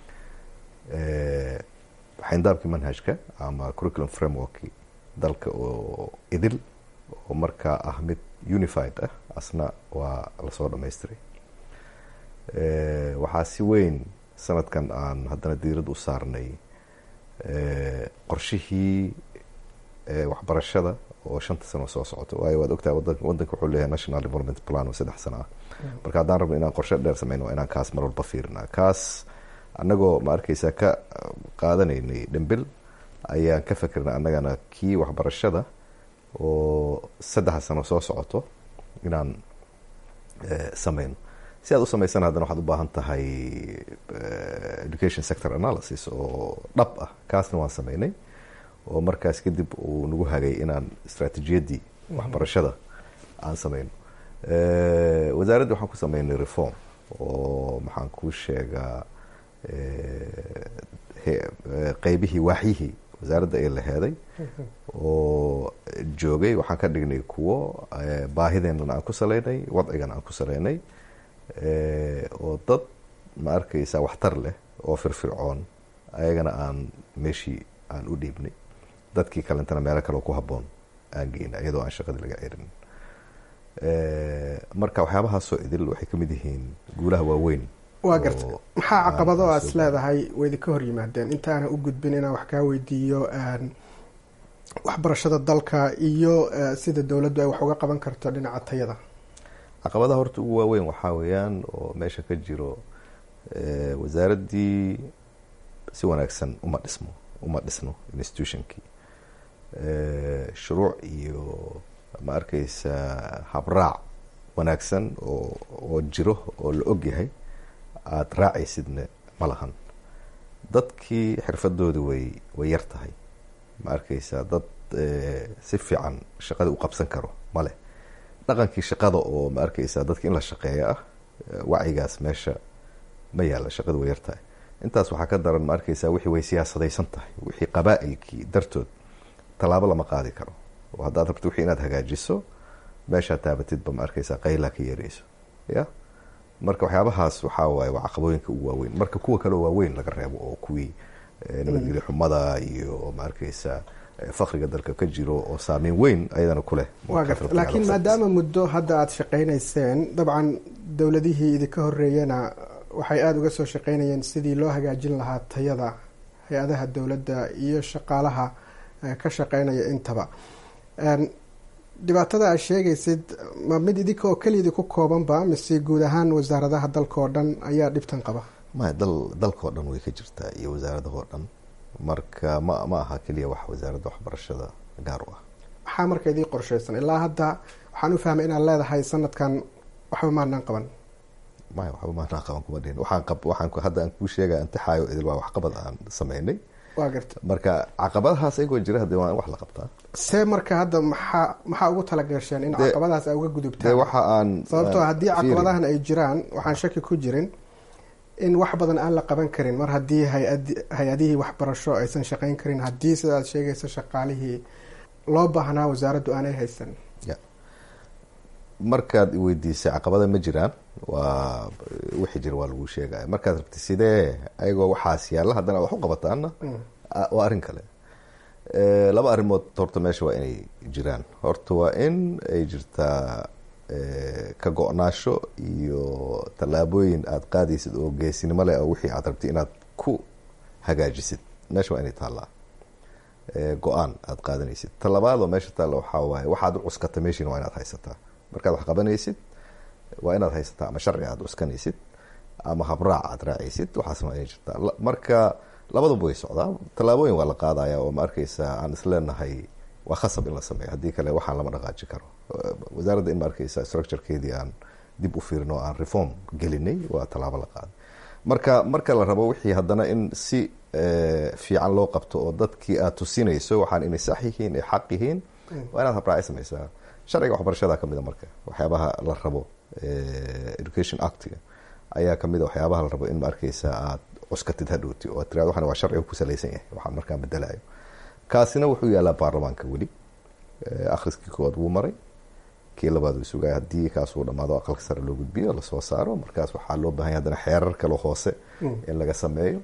xayndaabkii manhajka ama curriculum frameworki dalka oo idil oo markaa ah mid unified ah asna waa lasoo dhamaystiray waxaa si weyn sanadkan aan haddana diirad u saarnay qorshihii waxbarashada oo shanta sano soo socoto waayo waad ogtahay wadanka wuxuu leeyahay national development plan oo saddex sano ah marka haddaan rabno inaan qorshe dheer sameyno waa inaan kaas mar walba fiirina kaas annagoo ma arkeysa ka qaadanaynay dhembil ayaan ka fikirnay annagana kii waxbarashada oo saddexa sano soo socoto inaan sameyno si aad u sameysana haddana waxaad u baahan tahay education sector analysis oo dhab ah kaasna waan sameynay oo markaas kadib uu nagu hagay inaan istraatiijiyaddii waxbarashada aan sameyno wasaaradda waxaan ku sameynay reform oo maxaan kuu sheegaa qeybihii waaxyihii wasaaradda ay laheeday oo joogay waxaan ka dhignay kuwo baahideenana aan ku saleynay wadcigana aan ku saleynay oo dad ma arkeysa waxtar leh oo firfircoon ayagana aan meeshii aan u dhiibnay dadkii kalentana meelo kaleo ku haboon aan geynay iyadoo aan shaqadii laga cerin marka waxyaabahaasoo idil waxay kamid yihiin guulaha waaweyn waa garta maxaa caqabado aad is leedahay waydi ka hor yimaadeen intaana u gudbin inaan wax kaa weydiiyo waxbarashada dalka iyo sida dowladdu ay wax uga qaban karto dhinaca tayada caqabadaha horta ugu waaweyn waxaa weeyaan oo meesha ka jiro wasaaraddii si wanaagsan uma dhismo uma dhisno institutionkii shuruuc iyo ma arkeysa habraac wanaagsan oo oo jiro oo la og yahay aada raacaysidna ma lahan dadkii xirfadoodi way way yar tahay ma arkeysa dad si fiican shaqadii u qabsan karo maleh dhaqankii shaqada oo ma arkeysa dadka in la shaqeeyo ah wacyigaas meesha ma yaalla shaqadu way yar tahay intaas waxaa ka daran ma arkeysa wixii way siyaasadaysan tahay wixii qabaa-ilkii dartood tallaabo lama qaadi karo oo haddaad rabto wixii inaad hagaajiso meeshaad taabatidba ma arkeysa qaylaa ka yeereyso ya marka waxyaabahaas waxaa waaye waa caqabooyinka ugu waaweyn marka kuwa kaleo waaweyn laga reebo oo kuwii nabadgelyo xumada iyo ma arkeysa fakriga dalka ka jiro oo saameyn weyn ayadana ku leh waa garta laakiin maadaama muddo hadda aada shaqeynayseen dabcan dowladihii idinka horeeyana waxay aada uga soo shaqeynayeen sidii loo hagaajin lahaa tayada hay-adaha dowladda iyo shaqaalaha ka shaqeynaya intaba dhibaatada aad sheegaysid ma mid idinka oo keliyadii ku koobanba mise guud ahaan wasaaradaha dalka oo dhan ayaa dhibtan qaba maya dal dalkaoo dhan way ka jirtaa iyo wasaaradahoo dhan marka ma ma aha keliya wax wasaaradda waxbarashada gaar u ah maxaa marka idii qorsheysan ilaa hadda waxaan u fahmay inaad leedahay sanadkan waxba maanaan qaban maya waxba maanaan qaban kuma dhihin waxaan qab waxaan hadda aan kuu sheegaya intixaayo idil waa waxqabad aan sameynay waa garta marka caqabadahaas ayagoo jira hadee waa in wax la qabtaa see marka hadda maxaa maxaa ugu talagasheen in caqabadahaas ay uga gudubtaan waxa aan sababtoo haddii caqabadahan ay jiraan waxaan shaki ku jirin in wax badan aan la qaban karin mar haddii hay-ad hay-adihii waxbarasho aysan shaqeyn karin haddii sida aad sheegaysa shaqaalihii loo baahnaa wasaaraddu aanay haysan ya markaad iweydiisay caqabada ma jiraan waa wixii jira waa lagu sheegaya markaad rabti sidee ayagoo waxaas yaalla haddana wax u qabataana waa arrin kale laba arrimood horta meesha waa inay jiraan horta waa in ay jirtaa ka go-naasho iyo tallaabooyin aada qaadaysid oo geesinimo leh oo wixii aad rabtid inaad ku hagaajisid meesha waa inay taallaa go-aan aada qaadanaysid talabaadoo meesha taalla waxaa waaye waxaad u cuskata meeshiina waa inaad haysataa markaad wax qabanaysid waa inaad haysataa ama sharci aada cuskanaysid ama habraac aada raacaysid waxaasna waa inay jirtaa marka labaduba way socdaa tallaabooyin waa la qaadaya oo ma arkeysa aan isleenahay waa khasab in la sameeyo haddii kale waxaan lama dhaqaaji karo wasaaradda in ma arkeysa structurekeedii aan dib u fiirin oo aan reform gelinay waa tallaabo la qaaday marka marka la rabo wixii haddana in si fiican loo qabto oo dadkii aad tusinayso waxaan inay sax yihiin ay xaq yihiin waa inaad habraaci sameysaa sharciga waxbarashada kamid a marka waxyaabaha la rabo education actiga ayaa kamid a waxyaabaha la rabo in ma arkeysa aad cuskatid hadhowti oo tirado waxan waa sharciga ku salaysan yahay waxaan markaa bedelayo kaasina wuxuu yaalaa baarlamaanka weli akhriskii koowaad wuu maray kii labaad uu sugaya haddii kaasuu dhamaado aqalka sare loo gudbiyo lasoo saaro markaas waxaa loo bahan ya hadana xeerar kale hoose in laga sameeyo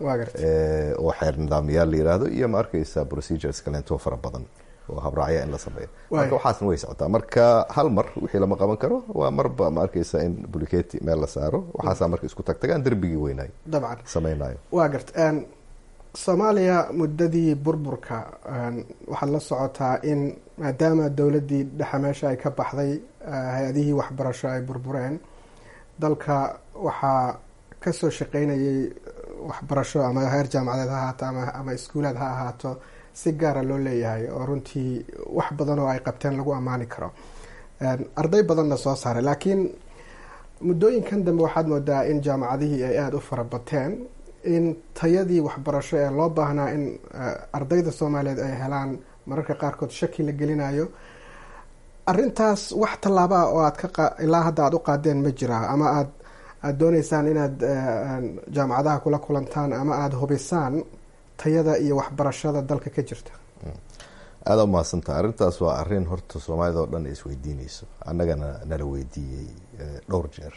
oo xeer nidaamyaal la yiraahdo iyo ma arkeysa procedures kaleento fara badan oo habraacya in la sameeyo marka waxaasna way socotaa marka hal mar wixii lama qaban karo waa marba ma arkeysa in buliketi meel la saaro waxaasaa marka isku tagtagaan derbigii weynayo dabcan sameynayo waa garta soomaaliya muddadii burburka waxaad la socotaa in maadaama dowladdii dhexe meesha ay ka baxday hay-adihii waxbarasho ay burbureen dalka waxaa kasoo shaqeynayay waxbarasho ama heer jaamacadeed ha ahaato ama iskuulaad ha ahaato si gaara loo leeyahay oo runtii wax badan oo ay qabteen lagu ammaani karo arday badanna soo saaray laakiin muddooyinkan dambe waxaad moodaa in jaamacadihii ay aada u farabateen in tayadii waxbarasho ee loo baahnaa in ardayda soomaaliyeed ay helaan mararka qaarkood shaki la gelinayo arintaas wax tallaaba ah oo aad ka ilaa hadda aada u qaadeen ma jiraa ama aad aada dooneysaan inaad jaamacadaha kula kulantaan ama aada hubisaan tayada iyo waxbarashada dalka ka jirta aada u mahadsantaha arrintaas waa arrin horta soomaalida oo dhan isweydiineyso annagana nala weydiiyey dhowr jeer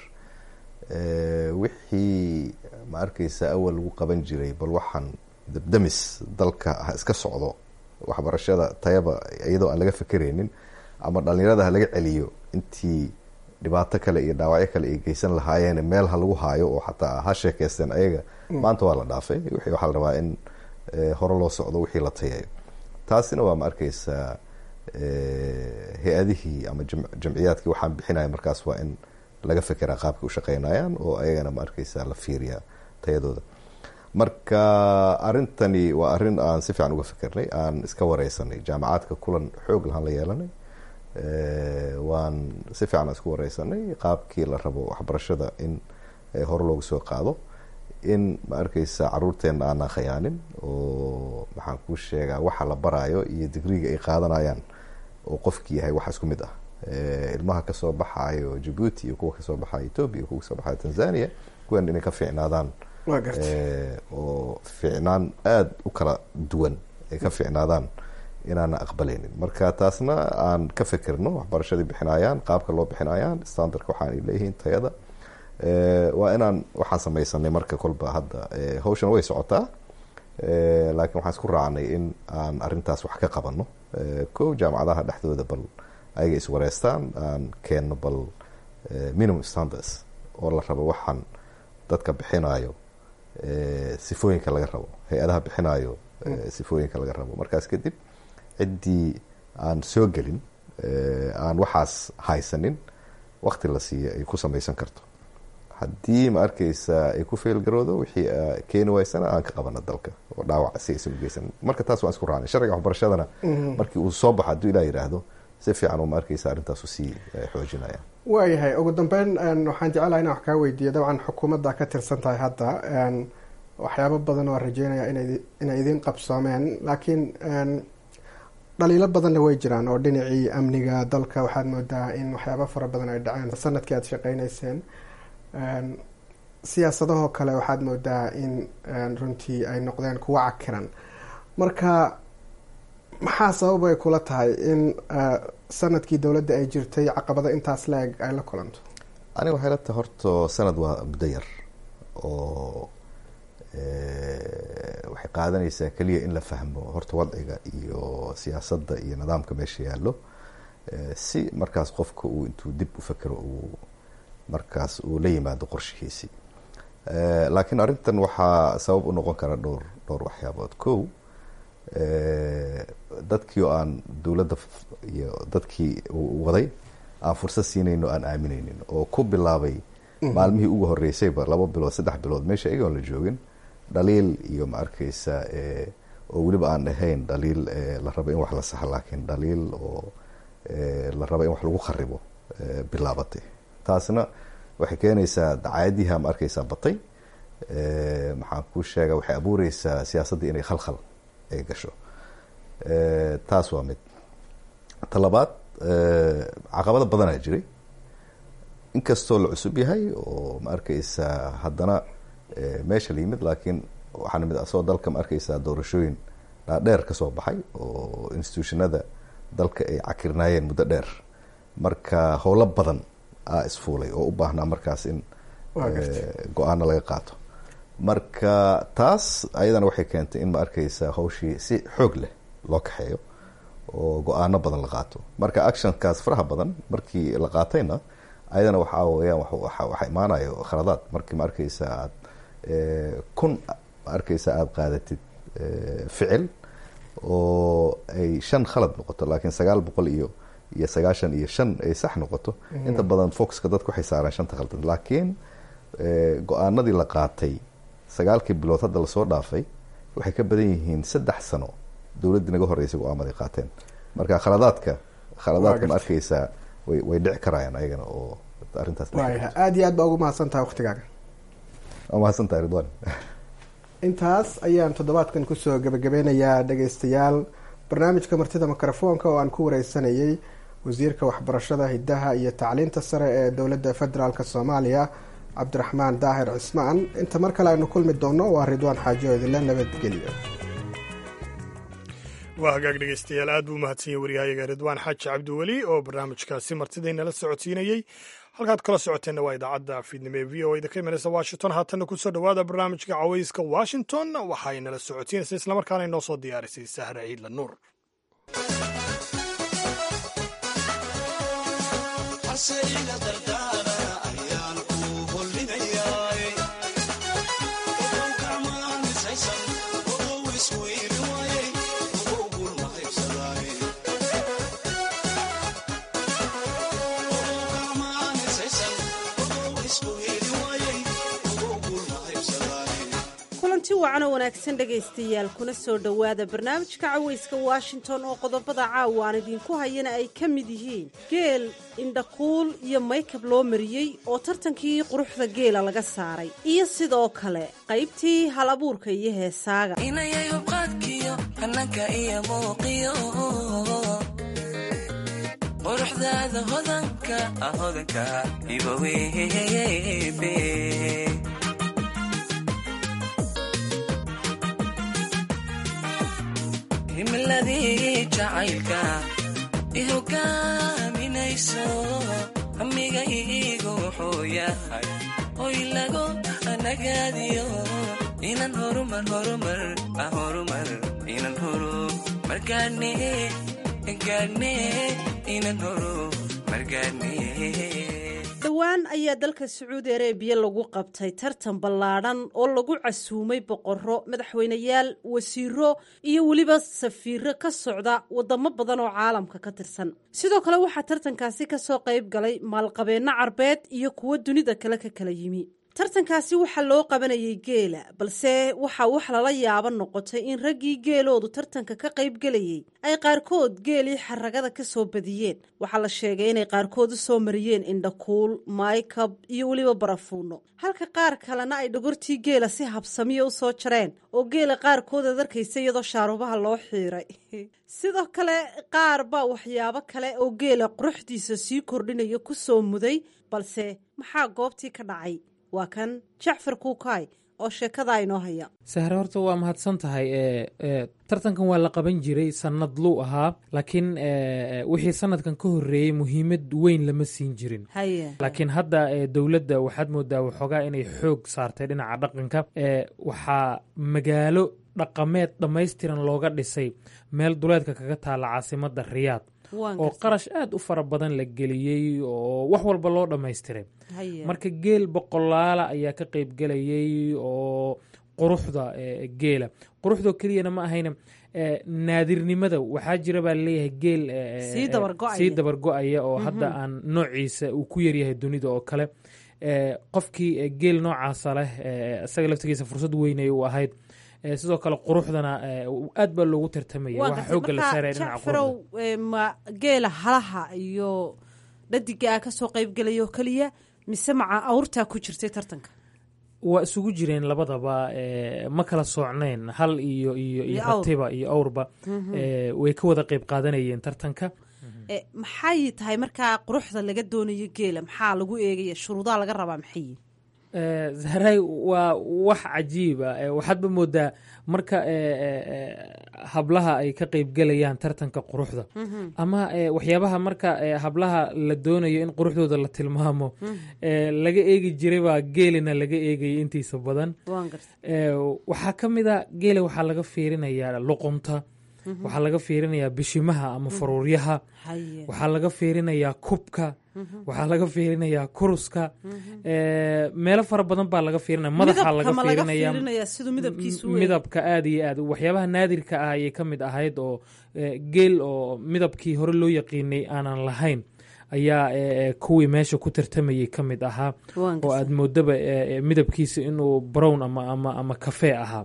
wixii ma arkeysa awal lagu qaban jiray bal waxaan dabdamis dalka ha iska socdo waxbarashada tayaba iyadoo aan laga fekereynin ama dhalinyarada ha laga celiyo intii dhibaato kale iyo dhaawacyo kale ay geysan lahaayeen meel ha lagu haayo oo xataa ha sheekeysteen ayaga maanta waa la dhaafay wixii waxaa la rabaa in hore loo socdo wixii la tayayo taasina waa ma arkeysaa hay-adihii ama jamciyaadkii waxaan bixinaya markaas waa in laga fekeraa qaabkay u shaqeynayaan oo ayagana ma arkeysa la fiiriyaa tayadooda marka arintani waa arrin aan si fiican uga fikernay aan iska wareysanay jaamacaadka kulan xoog lahaan la yeelanay waan si fiican aan isku wareysanay qaabkii la rabo waxbarashada in hore loogu soo qaado in ma arkeysa caruurteena aanaan khayaanin oo maxaan kuu sheegaa waxa la baraayo iyo digriga ay qaadanayaan oo qofki yahay wax isku mid ah ilmaha kasoo baxayo jabuuti iyo kuwa kasoo baxayo ethoobia iyo kuwa kasoo baxayo tanzania kuwan inay ka fiicnaadaan oo fiicnaan aada u kala duwan ay ka fiicnaadaan inaana aqbaleynin marka taasna aan ka fekerno waxbarashadii bixinayaan qaabka loo bixinayaan standardka waxaan leeyihiin tayada waa inaan waxaan sameysanay marka kolba hadda hawshan way socotaa laakiin waxaan isku raacnay in aan arintaas wax ka qabano ko jaamacadaha dhexdooda bal ayaga iswareystaan aan keenno bal minimum standards oo la rabo waxaan dadka bixinayo sifooyinka laga rabo hay-adaha bixinayo sifooyinka laga rabo markaas kadib ciddii aan soo gelin aan waxaas haysanin wakti la siiya ay ku sameysan karto haddii ma arkeysa ay ku feelgaroodo wixii keeni waysana aan ka qabano dalka oo dhaawac si aysan ugeysan marka taas waan isku raacnay sharciga waxbarashadana markii uu soo baxo hadduu ilah yidhaahdo si fiican oo ma arkeysa arrintaasu sii xoojinaya waayahay ugu dambeyn waxaan jecelaha inaan wax kaa weydiiyo dabcan xukuumadda ka tirsan tahay hadda waxyaabo badan oo rajeynaya inay idiin qabsoomeen laakiin dhaliilo badanna way jiraan oo dhinacii amniga dalka waxaad moodaa in waxyaabo fara badan ay dhaceen sanadkii aada shaqeyneyseen siyaasadahoo kale waxaad moodaa in runtii ay noqdeen kuwa cakiran marka maxaa sabab ay kula tahay in sanadkii dowladda ay jirtay caqabado intaas la-eg ay la kulanto aniga waxay la tahay horta sanad waa muddo yar oo waxay qaadanaysaa keliya in la fahmo horta wadciga iyo siyaasadda iyo nidaamka meesha yaallo si markaas qofka uu intuu dib u fekero uu markaas uu la yimaado qorshihiisii laakiin arrintan waxaa sabab u noqon kara dhowr dhowr waxyaabood ko dadkii oo aan dowladda iyo dadkii waday aan fursad siinayno aan aamineynin oo ku bilaabay maalmihii ugu horeysayba laba bilood saddex bilood meesha iyagoon la joogin dhaliil iyo ma arkeysa oo weliba aan ahayn dhaliil la rabo in wax la saxo laakiin dhaliil oo la rabo in wax lagu kharibo bilaabatay taasna waxay keenaysaa dacaayadiha ma arkeysaa batay maxaan kuu sheega waxay abuureysaa siyaasaddii inay khalkhal ay gasho taas waa mid talabaad caqabado badanaa jiray inkastoo la cusub yahay oo ma arkeysaa haddana meesha la yimid laakiin waxaa namid asagoo dalka ma arkeysaa doorashooyin dhaadheer kasoo baxay oo institutionada dalka ay cakirnaayeen muddo dheer marka howlo badan aa isfuulay oo u baahnaa markaas in go-aano laga qaato marka taas ayadana waxay keentay in ma arkeysa hawshii si xoog leh loo kaxeeyo oo go-aano badan la qaato marka actionkaas faraha badan markii la qaatayna ayadana waxaa weyaan waxa imaanayo khaladaad markii ma arkeysa aad kun ma arkeysa aada qaadatid ficil oo ay shan khalad noqoto laakiin sagaal boqol iyo iyo sagaashan iyo shan ay sax noqoto inta badan foxka dadku waxay saaraan shanta khaldan laakiin go-aanadii la qaatay sagaalkii bilood hadda lasoo dhaafay waxay ka badan yihiin saddex sano dowladdii naga horreysay go-aamaday qaateen marka khaladaadka khaladaadka ma arkeysaa way way dhici karayaan ayagana oo arrintaas waaya aada iyo aad baa ugu mahadsan tahay waktigaaga waa mahadsan tahay ridwan intaas ayaan toddobaadkan kusoo gebagabeynayaa dhageystayaal barnaamijka martida mikrofoonka oo aan ku wareysanayay wasiirka waxbarashada hiddaha iyo tacliinta sare ee dowladda federaalk soomaaliya cabdiraxmaan daahir cismaan inta mar kale aynu kulmi doonno waa ridwaan xaajo idinle nabadgelyo waa hagaag dhegeystayaal aad buu umahadsan yahy waryahayaga ridwaan xaaji cabdiweli oo barnaamijkaasi martidaynala socodsiinayey halkaad kala socoteenna waa idaacadda fiidnimo ee v o a da ka imanaysa washington haatanna kusoo dhowaada barnaamijka cawayska washington waxay nala socodsiinaysa islamarkaana inoo soo diyaarisay sahra ciidla nuur kulanti wacan oo wanaagsan dhegaystayaal kuna soo dhowaada barnaamijka cawayska washington oo qodobada caawa aan idinku hayana ay ka mid yihiin geel indhakuul iyo maykab loo mariyey oo tartankii quruxda geela laga saaray iyo sidoo kale qaybtii hal abuurka iyo heesaaga inayayubqaadkiyo hananka iyo muuqiyo quruxdaada hodanka hodanka ibawebe himiladii jacaylka i hogaaminayso hamiga iigu wuxuu yahay hoy lagu nagaadiyo inan horumar horumar horumar inan horumar gaadhne gaadhne inan horumar gaadhne dhowaan ayaa dalka sacuudi areebiya lagu qabtay tartan ballaadhan oo lagu casuumay boqorro madaxweyneyaal wasiiro iyo weliba safiiro ka socda wadamo badan oo caalamka ka tirsan sidoo kale waxaa tartankaasi kasoo qayb galay maalqabeenno carbeed iyo kuwo dunida kale ka kala yimi tartankaasi waxaa loo qabanayay geela balse waxaa wax lala yaabo noqotay in raggii geeloodu tartanka ka qayb gelayay ay qaarkood geelii xaragada ka soo badiyeen waxaa la sheegay inay qaarkood u soo mariyeen indhakuul maykab iyo weliba barafuuno halka qaar kalena ay dhogortii geela si habsamiya u soo jareen oo geela qaarkood aad arkaysa iyadoo shaarubaha loo xiiray sidoo kale qaar baa waxyaabo kale oo geela quruxdiisa sii kordhinaya ku soo muday balse maxaa goobtii ka dhacay waa kan jacfar kuukaay oo sheekada inoo haya sahre horta waa mahadsan tahay tartankan waa la qaban jiray sanad luu ahaa laakiin wixii sanadkan ka horeeyey muhiimad weyn lama siin jirin laakiin hadda dowladda waxaad moodaa waxoogaa inay xoog saartay dhinaca dhaqanka waxaa magaalo dhaqameed dhammaystiran looga dhisay meel duleedka kaga taalla caasimada riyaad oo qarash aad u fara badan la geliyey oo wax walba loo dhammaystiray marka geel boqolaala ayaa ka qayb gelayay oo quruxda geela quruxdoo keliyana ma ahayna naadirnimada waxaa jira baa laleeyahay geel sii dabar go-aya oo hadda aan noociisa uu ku yaryahay dunida oo kale qofkii geel noocaasa leh isaga laftigiisa fursad weynay u ahayd sidoo kale quruxdana aad baa loogu tartamaya waxa xooga la saaraya dhinaca jacfarow ma geela halaha iyo dhadigaa ka soo qayb gelaya oo keliya mise maca awrtaa ku jirtay tartanka waa isugu jireen labadaba ma kala soocnayn hal iyo iyo iyo ratiba iyo awrba way ka wada qayb qaadanayeen tartanka maxay tahay markaa quruxda laga doonayo geela maxaa lagu eegaya shuruudaha laga rabaa maxay zahray waa wax cajiiba waxaadba moodaa marka hablaha ay ka qeybgelayaan tartanka quruxda ama waxyaabaha marka hablaha la doonayo in quruxdooda la tilmaamo laga eegi jiray baa geelina laga eegaya intiisa badan waxaa ka mid a geela waxaa laga fiirinayaa luqunta waxaa laga fiirinayaa bishimaha ama faruuryaha waxaa laga fiirinayaa kubka waxaa laga fiirinayaa kuruska meelo fara badan baa laga fiirinaya madaxa laga fiirinaya midabka aad iyo aad waxyaabaha naadirka ah ayay ka mid ahayd oo geel oo midabkii hore loo yaqiinay aanan lahayn ayaa kuwii meesha ku tartamayay ka mid ahaa oo aad moodaba midabkiisa inuu brown ama kafee ahaa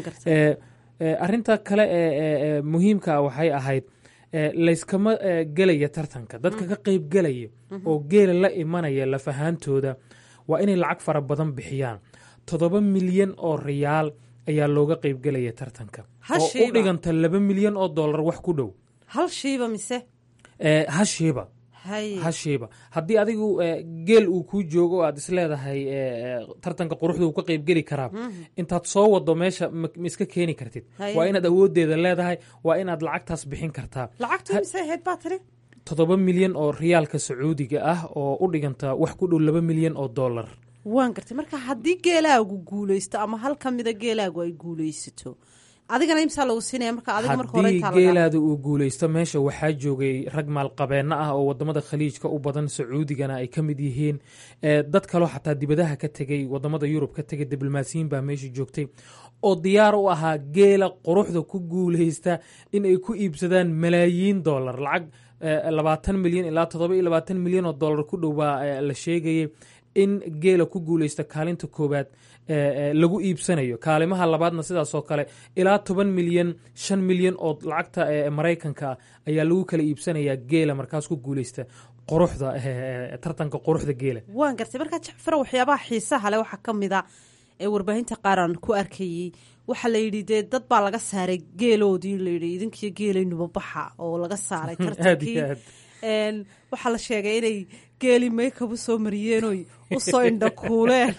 arinta kale ee muhiimka waxay ahayd layskama gelaya tartanka dadka ka qeyb gelaya oo geela la imanaya lafahaantooda waa inay lacag fara badan bixiyaan toddoba milyan oo riyaal ayaa looga qeyb gelaya tartanka oo u dhiganta laba milyan oo dollar wax ku dhow halshiiba mise hashiiba hashiiba haddii adigu geel uu kuu joogo oo aad isleedahay tartanka quruxda uu ka qeybgeli karaa intaad soo wado meesha ma iska keeni kartid waa inaad awoodeeda leedahay waa inaad lacagtaas bixin kartaa toddoba milyan oo riyaalka sacuudiga ah oo u dhiganta wax ku dhow laba milyan oo dollar waan gartay marka haddii geelaagu guulaysto ama hal ka mida geelaagu ay guulaysato adigana imsaa lagu siinaya marka adiga marka hore haddii geelaada uu guulaysto meesha waxaa joogay rag maalqabeenno ah oo wadamada khaliijka u badan sacuudigana ay ka mid yihiin dad kaloo xataa dibadaha ka tegey wadamada yurub ka tegay diblomaasiyiin baa meesha joogtay oo diyaar u ahaa geela quruxda ku guulaysta in ay ku iibsadaan malaayiin dollar lacag labaatan milyan ilaa toddoba iyo labaatan milyan oo dollar ku dhow baa la sheegayay in geela ku guulaysta kaalinta koowaad lagu iibsanayo kaalimaha labaadna sidaasoo kale ilaa toban milyan shan milyan oo lacagta maraykanka ayaa lagu kala iibsanayaa geela markaas ku guulaysta quruxda tartanka quruxda geela waan gartay markaa jacfaro waxyaabaha xiisaha leh waxaa ka mid a ee warbaahinta qaaraan ku arkayey waxaa la yidhi dee dad baa laga saaray geeloodii layidhi idinkiyo geelaynuba baxa oo laga saaray tartankii waxaa la sheegay inay geeli maykab u soo mariyeenoy u soo indhakuuleen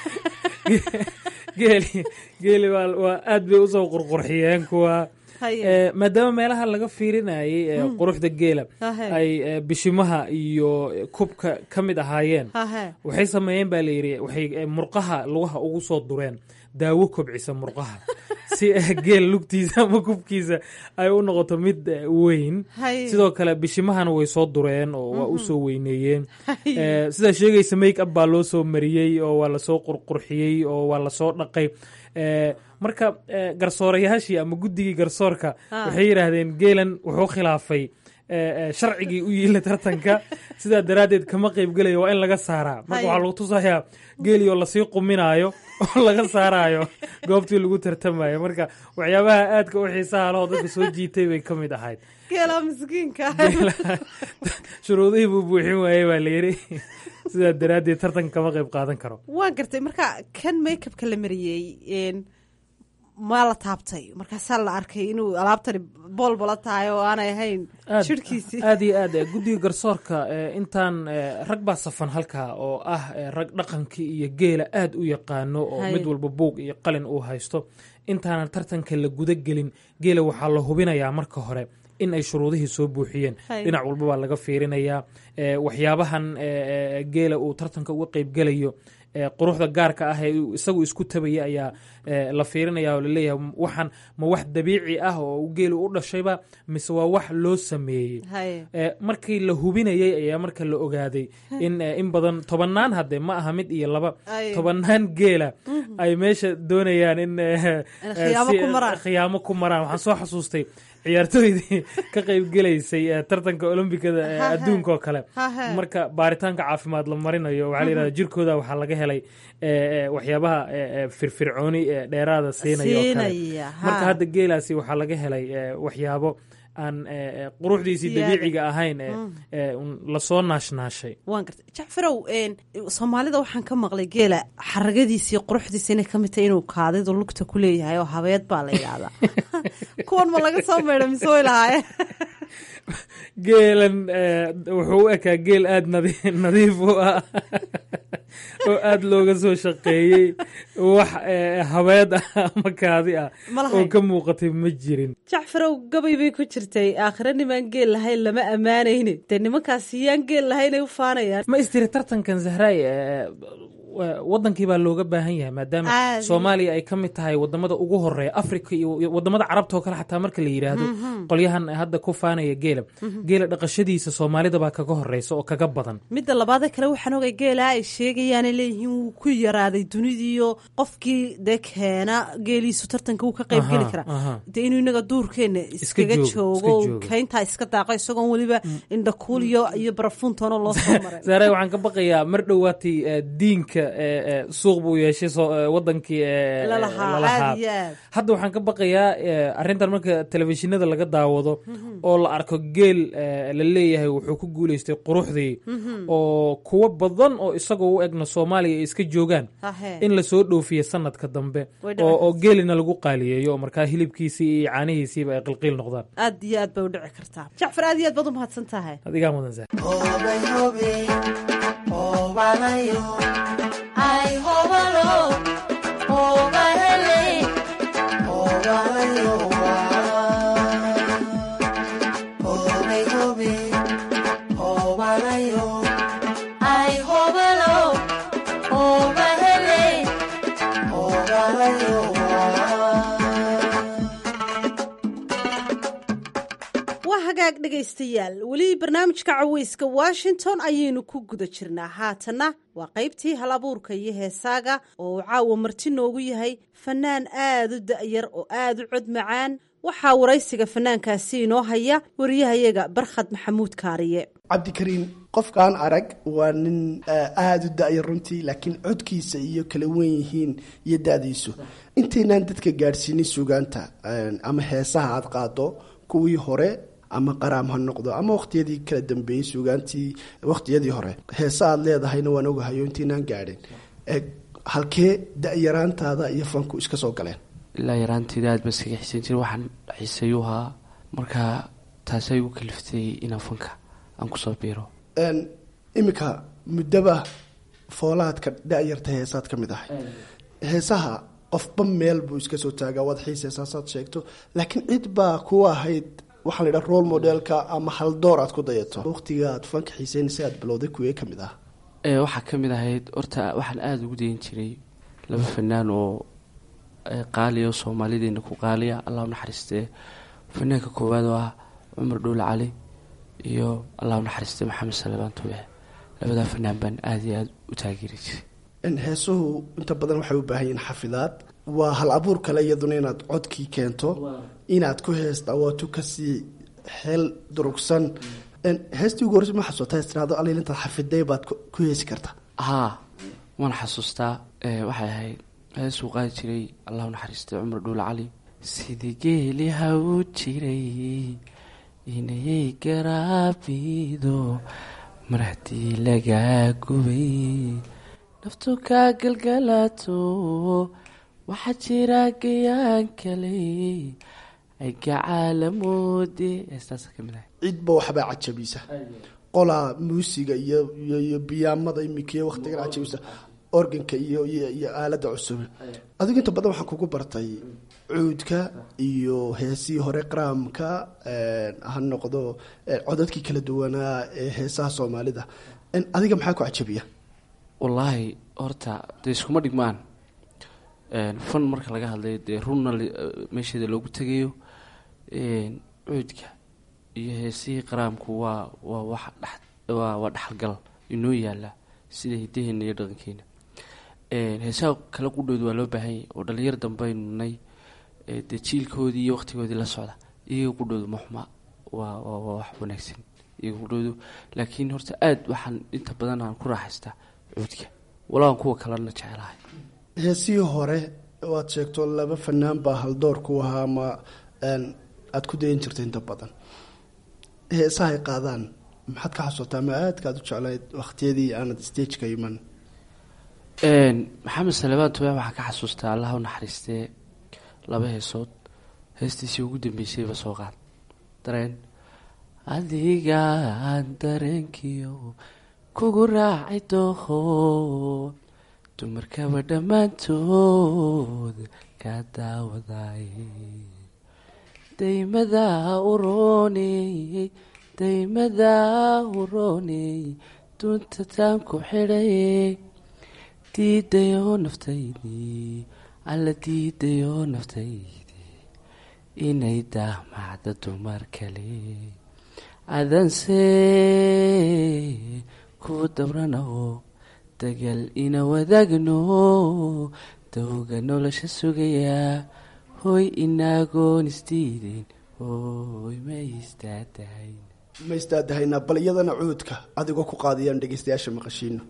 geeli geeli waa aad bay usoo qurqurxiyeen kuwa maadaama meelaha laga fiirinayay quruxda geela ay bishimaha iyo kubka ka mid ahaayeen waxay sameeyeen baa layidhi waxay murqaha lugaha ugu soo dureen daawo kobcisa murqaha si geel lugtiisa ama kubkiisa ay u noqoto mid weyn sidoo kale bishimahana way soo dureen oo waa u soo weyneeyeen sidaa sheegaysa make up baa loo soo mariyey oo waa lasoo qurqurxiyey oo waa lasoo dhaqay marka garsoorayaashii ama guddigii garsoorka waxay yidhaahdeen geelan wuxuu khilaafay sharcigii u yiila tartanka sidaa daraaddeed kama qeyb gelaya waa in laga saaraa marka waxaa lagu tusayaa geeli oo lasii quminaayo oo laga saaraayo goobtii lagu tartamayo marka waxyaabaha aadka u xiisaha lehoo dadka soo jiitay bay ka mid ahayd geela miskiinka shuruudihii buu buuxin waayey baa layidhi sidaa daraaddeed tartanka kama qeyb qaadan karo waan gartay marka kan makeupka la mariyey maa la taabtay markaasaa la arkay inuu alaabtani boolbola tahay oo aanay ahayn shirhkiisii aad iyo aad guddiga garsoorka intaan rag baa safan halkaa oo ah rag dhaqankii iyo geela aad u yaqaano oo mid walba buug iyo qalin uu haysto intaanan tartanka la guda gelin geela waxaa la hubinayaa marka hore in ay shuruudihii soo buuxiyeen dhinac walba baa laga fiirinayaa waxyaabahan geela uu tartanka uga qeybgelayo quruxda gaarka ah ee isagu isku tabaya ayaa la fiirinaya oo laleeyahay waxaan ma wax dabiici ah oo geelu u dhashayba mise waa wax loo sameeyey markii la hubinayay ayaa marka la ogaaday in in badan tobannaan hadde ma aha mid iyo laba tobannaan geela ay meesha doonayaan in khiyaamo ku maraan waxaan soo xasuustay ciyaartooydii ka qeyb gelaysay tartanka olombikada adduunka oo kale marka baaritaanka caafimaad la marinayo waxaa la yidhahda jirkooda waxaa laga helay waxyaabaha firfircooni dheeraada siinaya oo kale marka hadda geelaasi waxaa laga helay waxyaabo aan quruxdiisii dabiiciga ahayn lasoo naashnaashay waan gartay jacfarow soomaalida waxaan ka maqlay geela xaragadiisii quruxdiisa inay ka mid tahay inuu kaadidu lugta ku leeyahay oo habeed baa la yidhaahdaa kuwan ma laga soo maydha mise way lahaayeen geelan wuxuu u ekaa geel aada nadiif u ah oo aada looga soo shaqeeyey wax habeed ah ama kaadi ah oo ka muuqatay ma jirin jacfarow gabay bay ku jirtay aakhire nimaan geel lahayn lama ammaanayni dee nimankaasi yaan geel lahayn ay u faanayaan ma istiri tartankan zahraay wadankii baa looga baahan yahay maadaama Aad. soomaaliya ay ka mid tahay wadamada ugu horeeya africa iyo iyo wadamada carabta oo kale xataa marka la yidhaahdo Mhm. qolyahan hadda ku faanaya geela Mhm. geela dhaqashadiisa soomaalida baa kaga horeysa oo kaga badan midda labaadee kale waxaan ogay geelaa ay sheegayaanay leeyihiin wuu ku yaraaday dunidiiyo qofkii dee keena geeliisu tartanka wuu ka qayb geli Aha, karaa aha. dee inuu inaga duurkeena iskaga joogo, joogo iska joogo. kayntaa iska daaqo isagoon weliba indhakuul iyo iyo barafuuntoona loo soo maray saare waxaan ka baqayaa mar dhowaatay eh, diinka eh, eh, suuq buu yeeshay soo- eh, wadankii eh, eh, lalahaa lalahaa. aad iyo aad hadda waxaan ka baqayaa eh, arrintan marka telefishinada laga daawado Mhm. oo la arko geel eh, la leeyahay wuxuu ku guuleystay quruxdii Mhm. oo kuwo badan oo isagoo u egna soomaaliya ay iska joogaan Ahee. in lasoo dhoofiye sanadka dambe Way dhici oo oo geelina lagu qaaliyeeyo oo markaa hilibkiisii iyo caanihiisiiba ay qilqiil noqdaan aad iyo aad bay u dhici kartaa jacfar aad iyo aad baad u mahadsan tahay adigaa mudan Zahra. waa hagaag dhegaystayaal weli barnaamijka caweyska washington ayaynu ku guda jirnaa haatanna waa qaybtii hal abuurka iyo heesaaga oo uu caawa marti noogu yahay fanaan aad u da'yar oo aad u cod macaan waxaa waraysiga fanaankaasi inoo haya wariyahayaga barkhad maxamuud kaariye cabdikariin qofkaan arag waa nin eh, aada u da-ya runtii laakiin codkiisa iyo kala wen yihiin iyo da-diisu intaynaan dadka gaadhsiinin sugaanta eh, ama heesaha aad qaado kuwii hore ama qaraam ha noqdo ama waqtiyadii kala dambeeyey sugaantii waqtiyadii hore heesa aad leedahayna waan ogahayo intaynaan gaadhin Eh, halkee da-yaraantaada iyo fanku iska soo galeen ilaa yaraanteyda aad baan iskaga xiisan jiray waxaan xiiseeyuu ahaa marka taasay igu kaliftay inaan fanka aan kusoo biiro Een, iminka muddaba foolaadka da-yarta heesaad ka mid ahay heesaha qofba meel buu iska soo taagaa waad xiiseysaa sheegto laakiin cid baa ku ahayd waxaa la yidhaha role modelka ama haldoor aad ku dayato waqtiga aad fanka xiiseynaysa aad bilowday kuwee ka mid ah ee waxaa ka mid ahayd horta waxaan aada ugu dayan jiray laba fanaan oo ee, qaaliya oo soomaalideena ku qaaliya allah u naxariistee fanaanka koowaad oo ah cumar dhuule cali iyo allah u naxariistee maxamed salebaan tuube labadaa fanaan baan aada iyo aada u taageeri jiray In heesuhu inta badan waxay u baahan yihiin xafidaad waa hal abuur kale iyaduna inaad codkii keento inaad ku heesta waatu kasii xeel durugsan In heestii ugu horreysa ma xasuutaa istiraado alil intaad xafiday baad ku ku heesi karta haa waan xasuustaa ee, waxay ahayd heesuu qaadi jiray allah u naxariistay cumar dhuule cali sidii geeli ha u jiray inayay garaabido mar haddii lagaa gubay naftu kaa galgalaato waxaa jira gayaan kale ay gacaalamoode heestaasa ka mid ahay cidba waxbaa cajabisa qolaa muusiga iyo iyo iyo biyaamada imikiyo waqtigan cajabisa organka iyo iyo iyo aalada cusub adigu inta badan waxaan kugu bartay cuudka iyo heesii hore qaraamka een, ha noqdo een, codadkii kala duwanaa ee heesaha soomaalida Een, adiga maxaa ku cajabiya wallaahi horta dee iskuma dhigmaan Een, fan marka laga hadlayo dee runna li- meesheeda loogu tegayo Een, cuudka iyo heesihii qaraamku waa waa wax dhex waa waa dhexalgal inoo yaala sida hidaheena iyo dhaqankeena Een, heesaha kala qudhooda waa loo baahan yahay oo dhalinyar dambaynu nay ee dee jiilkoodii iyo waqtigoodii la socda iyaga qudhoodu ma xuma waa waa waa wax wanaagsan iyaga qudhoodu laakiin horta aad waxaan inta badan aan ku raaxaystaa cuudka walaan kuwa kalena jecelahay heesihii hore waad sheegto laba fanaan baa haldoor ku ahaa ama een, aad ku dayan jirta inta badan heesaha ay qaadaan maxaad ka xasuutaa ama aadkaad u jeclayd waqtiyadii aanad stageka iman Een, maxamed salebaan tube waxaa ka xasuustaa allah u naxariistee laba heesood heestiisii ugu dambeysayba soo qaad dareen adigaan dareenkiyo kugu raacay dooho dumarkaba dhammaantood kaa daawaday daymadaa urooney daymadaa urooney dunta taan ku xidhay diidayoo naftaydii alla diidayoo naftaydii inay daamacda dumar kale adanse ku dabranaho dagal ina wadaagno dawga nolosha sugayaa hoy inaagoon isdiideen hoy ma istaadahayn ma istaadahaynaa bal iyadana cuudka adigoo ku qaadayaan dhegeystayaasha maqashiino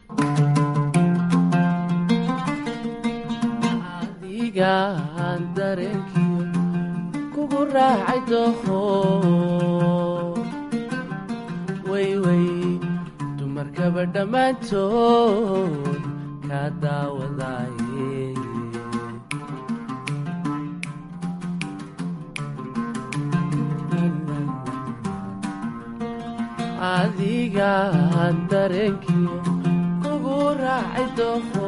adigaan dareenkiyo kugu raacay doho wayway dumarkaba dhammaantood kaa daawadaye adigaan dareenkiyo kugu raacay doho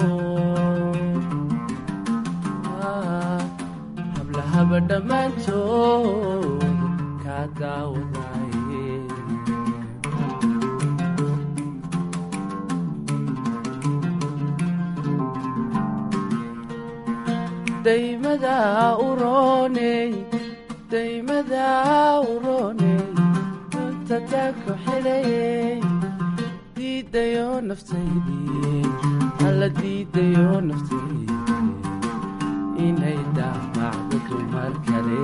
hablahaba dhammaantood kaa daawadaye daymada urooney daymada urooney runtatanku xidhaye diidayoo naftaydii alla diidayoo naftaydii inay daamacdo dumar kale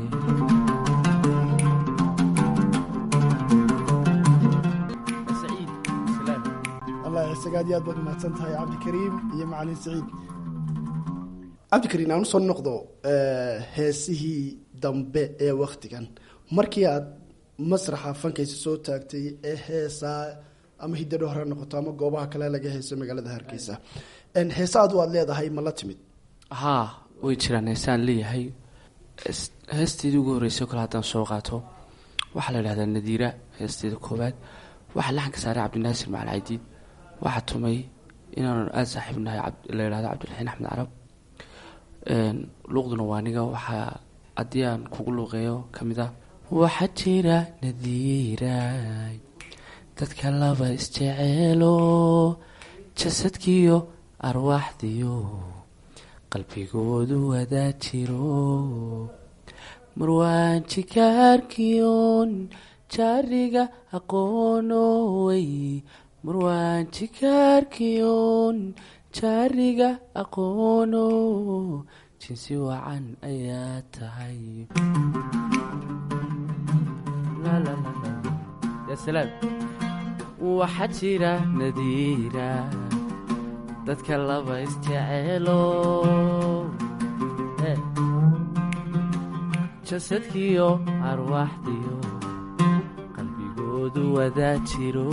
allah isaga aad iyo aad baad umahadsan tahay cabdikariim iyo macalin saciid cabdikariim aan usoo noqdo heesihii dambe ee waktigan markii aad masraxa fankaysa soo taagtay ee heesaa ama hidadho hore noqoto ama goobaha kale laga heeso magaalada hargeysa heesa adu aad leedahay ma la timid haa way jiraan heesaan leeyahay heesteedii ugu horreysay o kale haddaan soo qaato waxaa la idhahdaa nadiira heesteeda koowaad waxaa laxanka saaray cabdinaasir macal caydiid waxaa tumay inaanu aada saaxiib nahay la idhahdo cabdilxiin axmed carab luuqduna waa aniga waxaa haddii aan kugu luuqeeyo ka mid ah waxaa jira nadiiray dadka laba isjeceelo jasadkiyo arwaaxdiyo qalbigoodu wadaa jiro marwaan jikaarkiyon jaariga aqoonowey marwaan jikaarkiyon jaariga aqoono jinsi wacan ayaa tahay waxaa jira nadiira dadka laba isjeceelo jasadkiyo arwaaxdiyo qalbigoodu wadaa jiro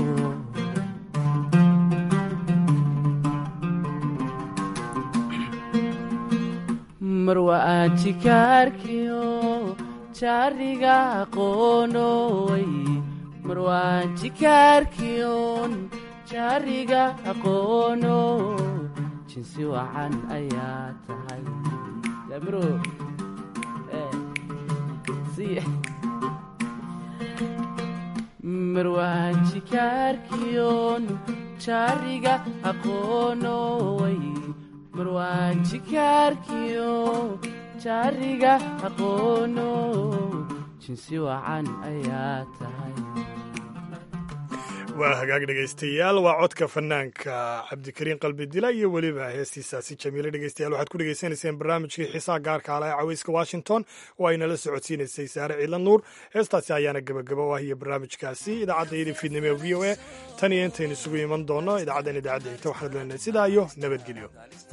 marwa aan jikaarkiyo jaariga aqoonowey marwaan jikaarkiyon jaariga aqoono jinsi wacan ayaa tahay damro marwaan jikaarkiyon jaariga aqoonowey marwaan jikaarkiyo jaariga aqoono jinsi wacan ayaa tahay waa hagaag dhegaystayaal waa codka fanaanka cabdikariin qalbi dila iyo weliba heestiisaasi jamiile dhegeystayaal waxaad ku dhegaysanayseen barnaamijkii xiisaha gaarka ala ee caweyska washington oo ay nala socodsiinaysay saare ciilan nuur heestaasi ayaana gebagaba u ah iyo barnaamijkaasi idaacadda yidi fiidnimo ee v o a tan iyo intaynu isugu iman doono idaacaddan idaacadda xigta waxaanu leenahay sidaa iyo nabadgelyo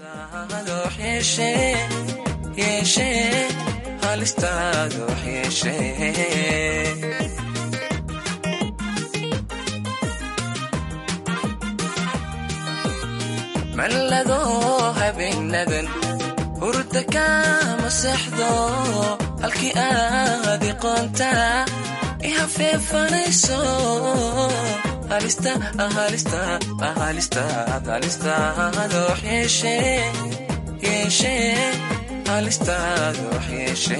mallado habeenadan hurda kama seexdo halkii aad iqoonta i hafeefanayso halistaadoox yeeshe halistaadoox yeeshe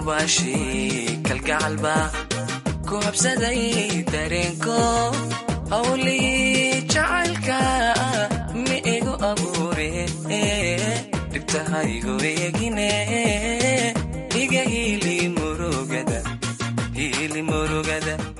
hubaashii kalgacalba ku habsaday dareenko hawlii jacaylka mi igu abuure dhibtahaygu eegine iga hiili murugada hiili murugada